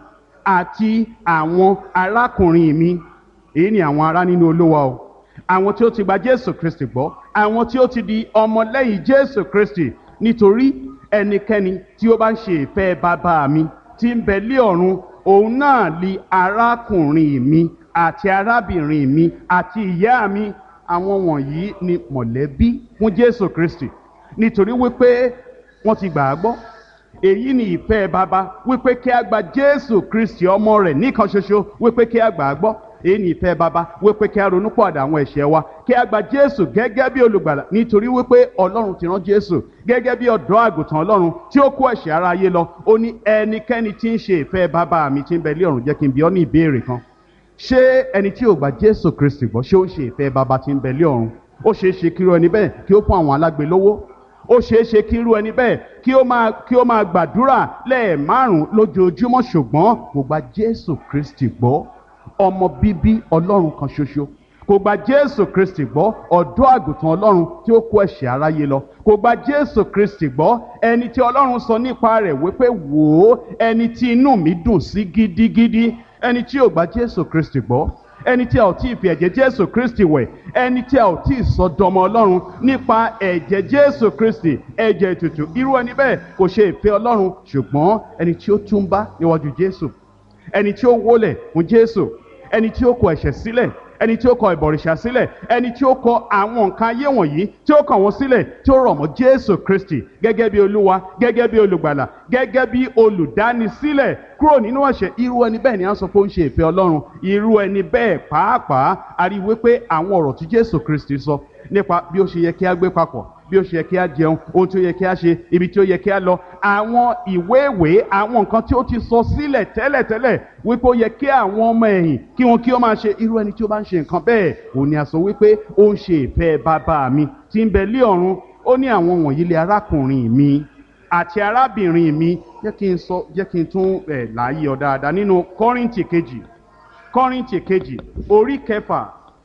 Speaker 1: àti àwọn arákùnrin mi èyí ni àwọn ará nínú olúwa o àwọn tí ó ti gba jésù kristi gbọ́ àwọn tí ó ti di ọmọlẹ́yìn jésù kristi nítorí ẹnikẹ́ni tí ó bá ń ṣe ìfẹ́ bàbá mi tí ń bẹ lé ọ̀run òun náà li arákùnrin mi àti arábìnrin mi àti ìyá mi àwọn wọ̀nyí ni mọ̀lẹ́bí fún jésù kristi nítorí wípé wọ́n ti gbà á gbọ́ èyí ni ìfẹ́ bàbá wípé kí a gba jésù kristi ọmọ rẹ̀ nìkan ṣoṣo wípé kí a gbà á gbọ́ èyí ni ìfẹ́ bàbá wípé kí a ronú pọ̀dà àwọn ẹ̀ṣẹ̀ wa kí a gba jésù gẹ́gẹ́ bí olùgbàlà nítorí wípé ọlọ́run ti rán jésù gẹ́gẹ́ bí ọ̀dọ́ àgùntàn ọlọ́run tí ó kó ẹ̀ṣẹ̀ ara ayé lọ ó ní ẹnikẹ́ni tí ń ṣe ìfẹ́ bàbá mi tí ń bẹ lé ọ̀run jẹ́ kí n bi ọ́ ní ìbéèrè kan ṣé ẹni tí ò gba jésù kristi gbọ́ ṣé ó ń ṣe ìfẹ́ bàbá tí ń bẹ lé ọ̀run ó ṣeé ṣe kí irú ẹni bẹ́ẹ̀ kí ó fún àwọn alágbe lówó ó ṣeé ṣe kí irú ẹni bẹ́ẹ̀ kí ó máa kí ó máa gbàdúrà lẹ́ẹ̀márùn lójoojúmọ́ ṣùgbọ́n kò gba jésù kristi gbọ́ ọmọ bíbí ọlọ́run kan ṣoṣo kò gba jésù kristi gbọ́ ọ̀dọ́ àgùntàn ọlọ́run tí ó kó ẹ̀ṣẹ̀ aráyé lọ kò gba jésù kristi gbọ́ ẹni tí ọlọ́run sọ nípa rẹ̀ wípé wò ó ẹni tí inú mi dùn sí gidigidi ẹni tí ò gba jésù kristi gbọ́ ẹni tí a ò tí ì fi ẹ̀jẹ̀ jésù kristi wẹ̀ ẹni tí a ò tí ì sọ dọmọ ọlọ́run nípa ẹ̀jẹ̀ jésù kristi ẹ̀jẹ̀ ètùtù irú ẹni bẹ́ẹ̀ kò ṣe ìfẹ́ ọlọ́run ṣùgbọ́n ẹni tí ó túnbá níwájú jésù ẹni tí ó wólẹ̀ fún jésù ẹni tí ó kọ ẹ̀ṣẹ̀ sílẹ̀ ẹni tí ó kọ ìbọ̀rìṣà sílẹ̀ ẹni tí ó kọ àwọn nǹkan ayé wọ̀nyí tí ó kàn wọ́n sílẹ̀ tí ó rọ̀ mọ́ jésù kristi gẹ́gẹ́ bí olúwa gẹ́gẹ́ bí olùgbàlà gẹ́gẹ́ bí olùdánisílẹ̀ kúrò nínú ẹ̀ṣẹ̀ irú ẹni bẹ́ẹ̀ ni a sọ pé ó ń ṣe ìfẹ́ ọlọ́run irú ẹni bẹ́ẹ̀ pàápàá a rí wípé àwọn ọ̀rọ̀ tí jésù kristi sọ nípa bí ó ṣe yẹ kí a gbé papọ̀ bí ó ṣe yẹ kí a jẹun ohun tí ó yẹ kí a ṣe ibi tí ó yẹ kí a lọ àwọn ìwé ìwé àwọn nǹkan tí ó ti sọ sílẹ̀ tẹ́lẹ̀tẹ́lẹ̀ wípé ó yẹ kí àwọn ọmọ ẹ̀yìn kí wọn kí ó máa ṣe irú ẹni tí ó bá ń ṣe nǹkan bẹ́ẹ̀ òun ni a sọ wípé ó ń ṣe ìfẹ́ bàbá mi tí ń bẹ lé ọ̀run ó ní àwọn wọ̀nyí lé arákùnrin mi àti arábìnrin mi jẹ́ kí n sọ jẹ́ kí n tún ẹ̀ láàyè ọ dáadáa nínú kọ́rìntì kejì kọ́rìntì kejì orí kẹfà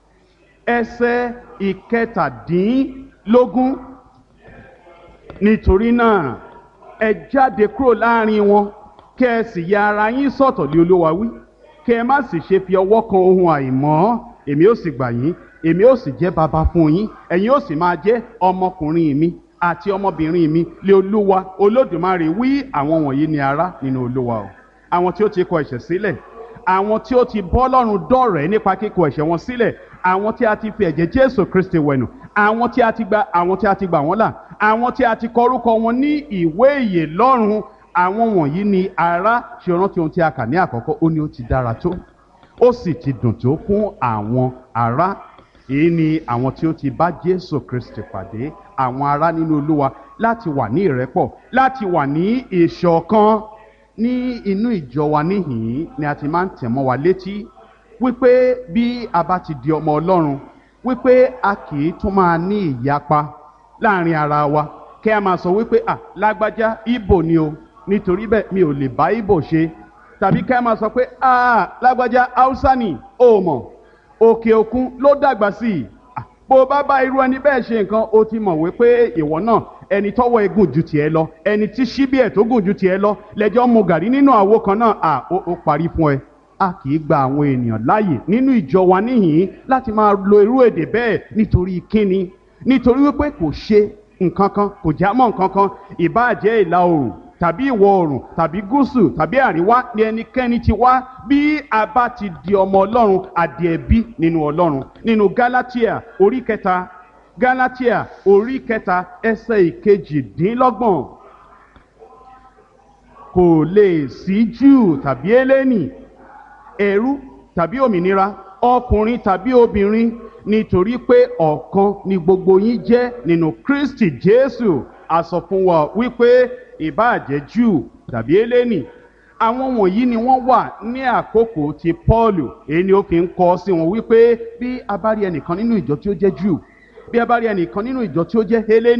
Speaker 1: ẹsẹ̀ ìkẹtàdínlógún nítorí náà ẹ jáde kúrò láàrin wọn kẹ ẹ sì ya ara yín sọ̀tọ̀ lé olúwa wí kẹ ẹ má sì ṣe fi ọwọ́ kan ohun àìmọ́ èmi ó sì gbà yín èmi ó sì jẹ́ baba fún yín ẹ̀yin ó sì máa jẹ́ ọmọkùnrin mi àti ọmọbìnrin mi lé olúwa olódùmarè wí àwọn wọ̀nyí ni ará nínú olúwa o àwọn tí ó ti kọ ẹ̀ṣẹ̀ sílẹ̀ àwọn tí ó ti bọ́ lọ́rùn dọ̀rẹ́ nípa kíkọ ẹ̀ṣẹ̀ wọn sílẹ̀ àwọn tí a ti fi ẹ̀jẹ̀ jésù kristi wẹ̀nù àwọn tí a ti gba àwọn tí a ti gbà wọ́n là àwọn tí a ti kọ orúkọ wọn ní ìwé ìyè lọ́run àwọn wọ̀nyí ni ará ṣe rántí ohun tí a kà ní àkọ́kọ́ ó ní ó ti dára tó ó sì ti dùn tó fún àwọn ará èyí ni àwọn tí ó ti bá jésù kristi pàdé àwọn ará nínú olúwa láti wà ní ìrẹ́pọ̀ láti wà ní ìṣọ̀kan ní inú ìjọ wa níhìn ni a ti máa ń tẹ̀ mọ́ wa létí wípé bí a bá ti di ọmọ ọlọ́run wípé a kì í tún máa ní ìyapa láàrin ara wa kí a máa sọ wípé à lágbájá ibo ni o nítorí bẹ́ẹ̀ mi ò lè bá ibo ṣe tàbí kí a máa sọ pé à lágbájá haúsá ni o mọ̀ òkè òkun ló dàgbà sí i bó o bá bá irú ẹni bẹ́ẹ̀ ṣe nǹkan o ti mọ̀ wípé ìwọ náà ẹni tọ́wọ́ ẹ gùn ju tiẹ̀ lọ ẹni tí síbí ẹ̀ tó gùn ju tiẹ̀ lọ lẹ́jọ́ mu gàrí nínú àwo kan náà à ó parí fún ẹ a kì í gba àwọn ènìyàn láàyè nínú ìjọ wa níhìn láti máa lo irú èdè bẹ́ẹ̀ nítorí kíni nítorí wípé kò ṣe nǹkan kan kò já mọ́ nǹkan kan ìbáàjẹ́ ìlà oòrùn tàbí ìwọ̀ oòrùn tàbí gúúsù tàbí àríwá ni ẹnikẹ́ni ti wá bí a bá ti di ọmọ ọlọ́run adìẹ̀bí nínú ọlọ́run nínú galatia orí kẹta galatia orí kẹta ẹsẹ̀ ìkejìdínlọ́gbọ̀n kò lè sí júù tàbí eléni ẹrú tàbí òmìnira ọkùnrin tàbí obìnrin nítorí pé ọ̀kan ni gbogbo yín jẹ́ nínú kristi jésù a sọ fún wa wípé ìbáàjẹ́ júù tàbí eléni àwọn wọ̀nyí ni wọ́n wà ní àkókò ti paul èyí ni ó fi ń kọ́ sí wọn wípé bí a bá rí ẹnìkan nínú ìjọ tí ó jẹ́ júù bí a bá rí ẹnìkan nínú ìjọ tí ó jẹ́ eléni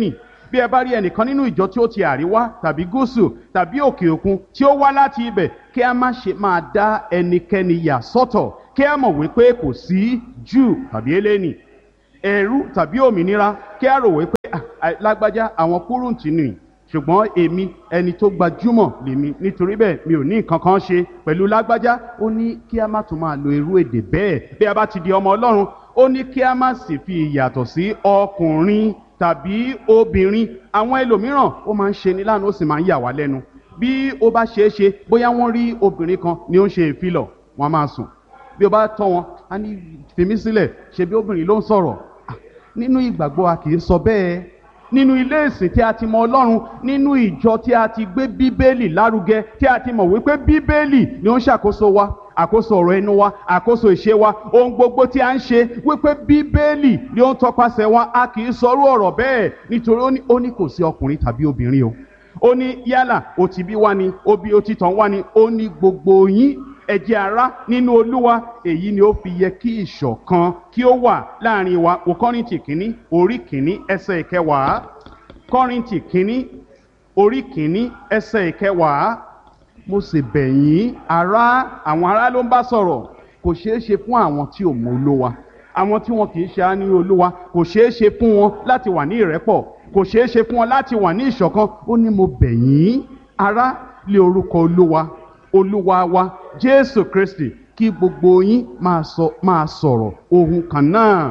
Speaker 1: bí ẹ bá rí ẹnìkan nínú ìjọ tí ó ti àríwá tàbí gúúsù tàbí òkè òkun tí ó wá láti ibẹ̀ kí a má ṣe máa dá ẹnikẹ́ni yà sọ́tọ̀ kí a mọ̀ wípé kò sí júù tàbí eléni ẹ̀rú tàbí òmìnira kí a rò wípé "Ah, ah, lágbájá àwọn kúrúǹtì nì ṣùgbọ́n èmi ẹni tó gbajúmọ̀ lèmi nítorí bẹ́ẹ̀ mi ò ní nǹkan kan ṣe pẹ̀lú lágbájá ó ní kí a má tún máa lo irú èdè bẹ́ẹ̀ bí a bá ti di ọmọ ọlọ́run ó ní kí a má sì fi ìyàtọ̀ sí ọkùnrin tàbí obìnrin àwọn ẹlòmíràn ó máa ń ṣe ní lánàá ó sì máa ń yà wá lẹ́nu bí ó bá ṣeé ṣe bóyá wọ́n rí obìnrin kan ni ó ń ṣe ìfilọ̀ wọ́n á máa sùn bí o bá tọ́ wọn á ní fèmí sílẹ̀ ṣe bí obìnrin ló ń sọ̀rọ̀ Ah, nínú ìgbàgbọ́ a kì í sọ bẹ́ẹ̀ nínú ilé ìsìn tí a ti mọ ọlọ́run nínú ìjọ tí a ti gbé bíbélì lárugẹ tí a ti mọ̀ wípé bíbélì ni ó ń ṣàkóso wa àkóso ọ̀rọ̀ ẹnu wa àkóso ìṣe wa ohun gbogbo tí a ń ṣe wípé bíbélì ni ó ń tọpasẹ̀ wa a kì í sọrú ọ̀rọ̀ bẹ́ẹ̀ nítorí ó ní ó ní kò sí ọkùnrin tàbí obìnrin o ó ní yálà ó ti bí wá ni ó bí ó ti tàn wá ni ó ní gbogbo yín ẹ jẹ́ ará nínú olúwa èyí ni ó fi yẹ kí ìṣọ̀kan kí ó wà láàrin wa wò kọ́rìntì kínní orí kínní ẹsẹ̀ ìkẹwàá kọ́rìntì kínní orí kínní ẹsẹ̀ ìkẹwàá mo sì bẹ̀ yín ará àwọn ará ló ń bá sọ̀rọ̀ kò ṣeé ṣe fún àwọn tí ò mọ olúwa àwọn tí wọn kì í ṣe á ní olúwa kò ṣeé ṣe fún wọn láti wà ní ìrẹ́pọ̀ kò ṣeé ṣe fún wọn láti wà ní ìṣọ̀kan ó ní mo bẹ̀ yín ará lé orúkọ olúwa olúwa wa jésù kristi kí gbogbo yín máa sọ máa sọ̀rọ̀ ohun kan náà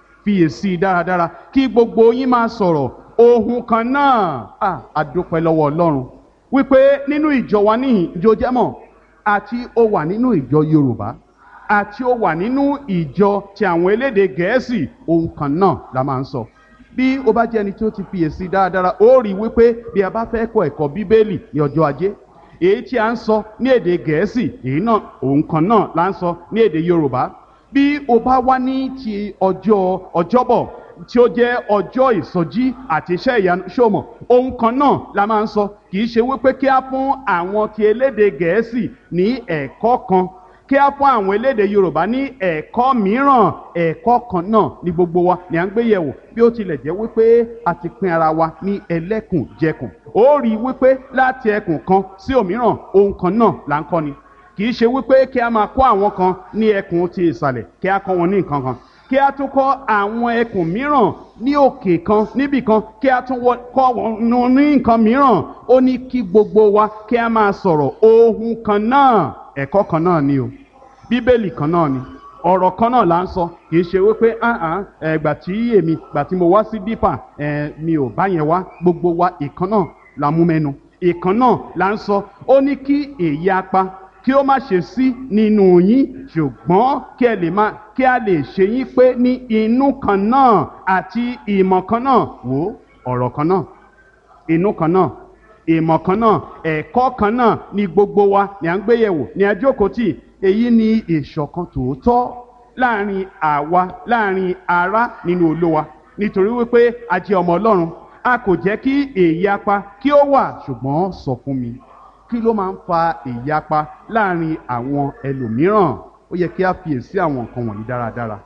Speaker 1: fiyèsí dáradára kí gbogbo yín máa sọ̀rọ̀ ohun kan náà à àdúpẹ́ lọ́wọ́ ọlọ́run wípé nínú ìjọ wa níhìn ìjọ jẹ́mọ̀ àti ó wà nínú ìjọ yorùbá àti ó wà nínú ìjọ ti àwọn elédè gẹ̀ẹ́sì ohun kan náà la máa ń sọ bí o bá jẹ́ ẹni tí ó ti fiyèsí dáradára ó rí i wípé bí a bá fẹ́ kọ́ ẹ̀kọ́ bíbélì ní ọjọ́ ajé èyí tí a ń sọ ní èdè gẹ̀ẹ́sì èyí náà òun kan náà la ń sọ ní èdè yorùbá bí o bá wá ní ti ọjọ́ ọjọ́bọ̀ tí ó jẹ́ ọjọ́ ìsọjí àti iṣẹ́ ìyanu ṣòmọ̀ ohun kan náà la máa ń sọ kì í ṣe wípé kí á fún àwọn ti elédè gẹ̀ẹ́sì ní ẹ̀kọ́ kan kí á fún àwọn elédè yorùbá ní ẹ̀kọ́ mìíràn ẹ̀kọ́ kan náà ní gbogbo wa ní à ń gbé yẹ̀wò bí ó tilẹ̀ jẹ́ wípé a ti pín ara wa ní ẹlẹ́kùnjẹkùn ó rí i wípé láti ẹkùn kan sí òmíràn ohun kan náà là ń kọ́ ni kì í ṣe wípé kí a máa kọ́ àwọn kan ní ẹkùn ti ìsàlẹ̀ kí a kọ́ wọn ní nǹkan kan kí a tún kọ́ àwọn ẹkùn mìíràn ní òkè kan níbì kan kí a tún wọ- kọ́ wọn ní nǹkan mìíràn ó ní kí gbogbo wa kí a máa sọ̀rọ̀ ohun kan náà ẹ̀kọ́ kan náà ni o bíbélì kan náà ni ọ̀rọ̀ kan náà là ń sọ kì í ṣe wípé ahàn ẹ̀gbà tí èmi gbà tí mo wá sí dípà ẹ̀ mi ò bá yẹn wá gbogbo wa ìkan náà la mú mẹ́nu ìkan náà là ń sọ ó ní kí èyí apá kí ó má ṣe sí nínú yín ṣùgbọ́n kí ẹ lè máa kí a lè ṣe yín pé ní inú kan náà àti ìmọ̀ kan náà wò ó ọ̀rọ̀ kan náà inú kan náà ìmọ̀ kan náà ẹ̀kọ́ kan náà ni gbogbo wa ni à ń gbéyẹ̀wò ní ajókòtì èyí ni ìṣọ̀kan tòótọ́ láàrin àwa láàrin ará nínú olówa nítorí wípé a jẹ́ ọmọ ọlọ́run a kò jẹ́ kí èyapa kí ó wà ṣùgbọ́n sọ fún mi kí ló máa ń fa ìyapa láàrin àwọn ẹlòmíràn ó yẹ kí a fiyèsí àwọn nǹkan wọ̀nyí dáradára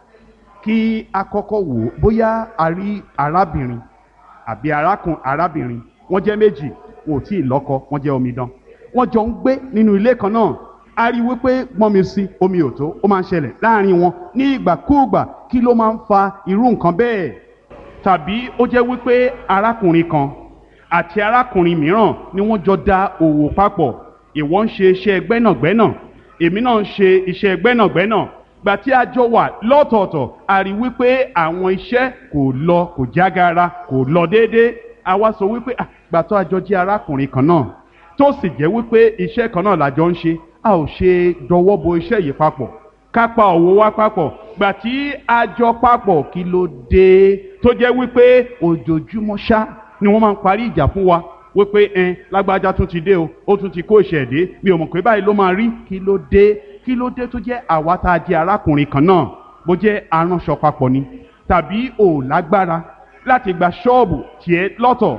Speaker 1: kí a kọ́kọ́ wò ó bóyá a rí arábìnrin àbí arákùn arábìnrin wọ́n jẹ́ méjì wọn ò tí ì lọ́kọ wọ́n jẹ́ omidan wọ́n jọ ń gbé nínú ilé kan náà a rí i wípé gbọ́n mi sí omi ò tó ó máa ń ṣẹlẹ̀ láàrin wọn ní ìgbàkúùgbà kí ló máa ń fa irú nǹkan bẹ́ẹ̀ tàbí ó jẹ́ wípé arákùnrin kan àti arákùnrin mìíràn ni wọ́n jọ da òwò papọ̀ ìwọ ń ṣe iṣẹ́ gbẹ́nàgbẹ́nà èmi náà ń ṣe iṣẹ́ gbẹ́nàgbẹ́nà gbà tí a jọ wà lọ́tọ̀ọ̀tọ̀ a rí wípé àwọn iṣẹ́ kò lọ kò jágara kò lọ déédéé a wá sọ wípé "Ah, gbà tó a jọ jẹ́ arákùnrin kan náà tó sì jẹ́ wípé iṣẹ́ kan náà la jọ ń ṣe a ò ṣe dọwọ́ bo iṣẹ́ yìí papọ̀ ká pa òwò wa papọ̀ gbà tí a jọ papọ̀ kí ló dé tó jẹ́ wípé ojoojúmọ́ ṣá ni wọ́n máa ń parí ìjà fún wa wípé ẹn lágbájá tún ti dé o ó tún ti kó ìṣẹ̀dé mi ò mọ̀ pé báyìí ló máa rí kí ló dé kí ló dé tó jẹ́ àwa tá a jẹ́ arákùnrin kan náà bó jẹ́ aránṣọ papọ̀ ni tàbí ò lágbára láti gba ṣọ́ọ̀bù tiẹ̀ lọ́tọ̀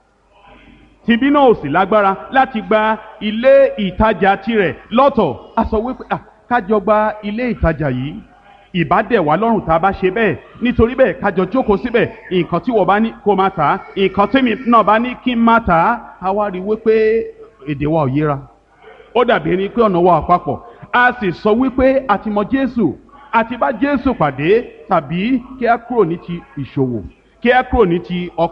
Speaker 1: tìbí náà ò sì lágbára láti gba ilé ìtajà tirẹ̀ lọ́tọ̀ a sọ wípé "Ah, kájọ gba ilé ìtajà yìí ìbá dẹ̀ wá lọ́rùn tá a bá ṣe bẹ́ẹ̀ nítorí bẹ́ẹ̀ kájọ jókòó síbẹ̀ nǹkan tí wọ́n bá ní kó máa tà á nǹkan tèmi náà bá ní kí n máa tà á a wá rí i wípé èdè wa ò yéra ó dàbí ẹni pé ọ̀nà wa àpapọ̀ a sì sọ wípé a ti mọ Jésù a ti bá Jésù pàdé tàbí kí a kúrò ní ti ìṣòwò kí a kúrò ní ti ọkọ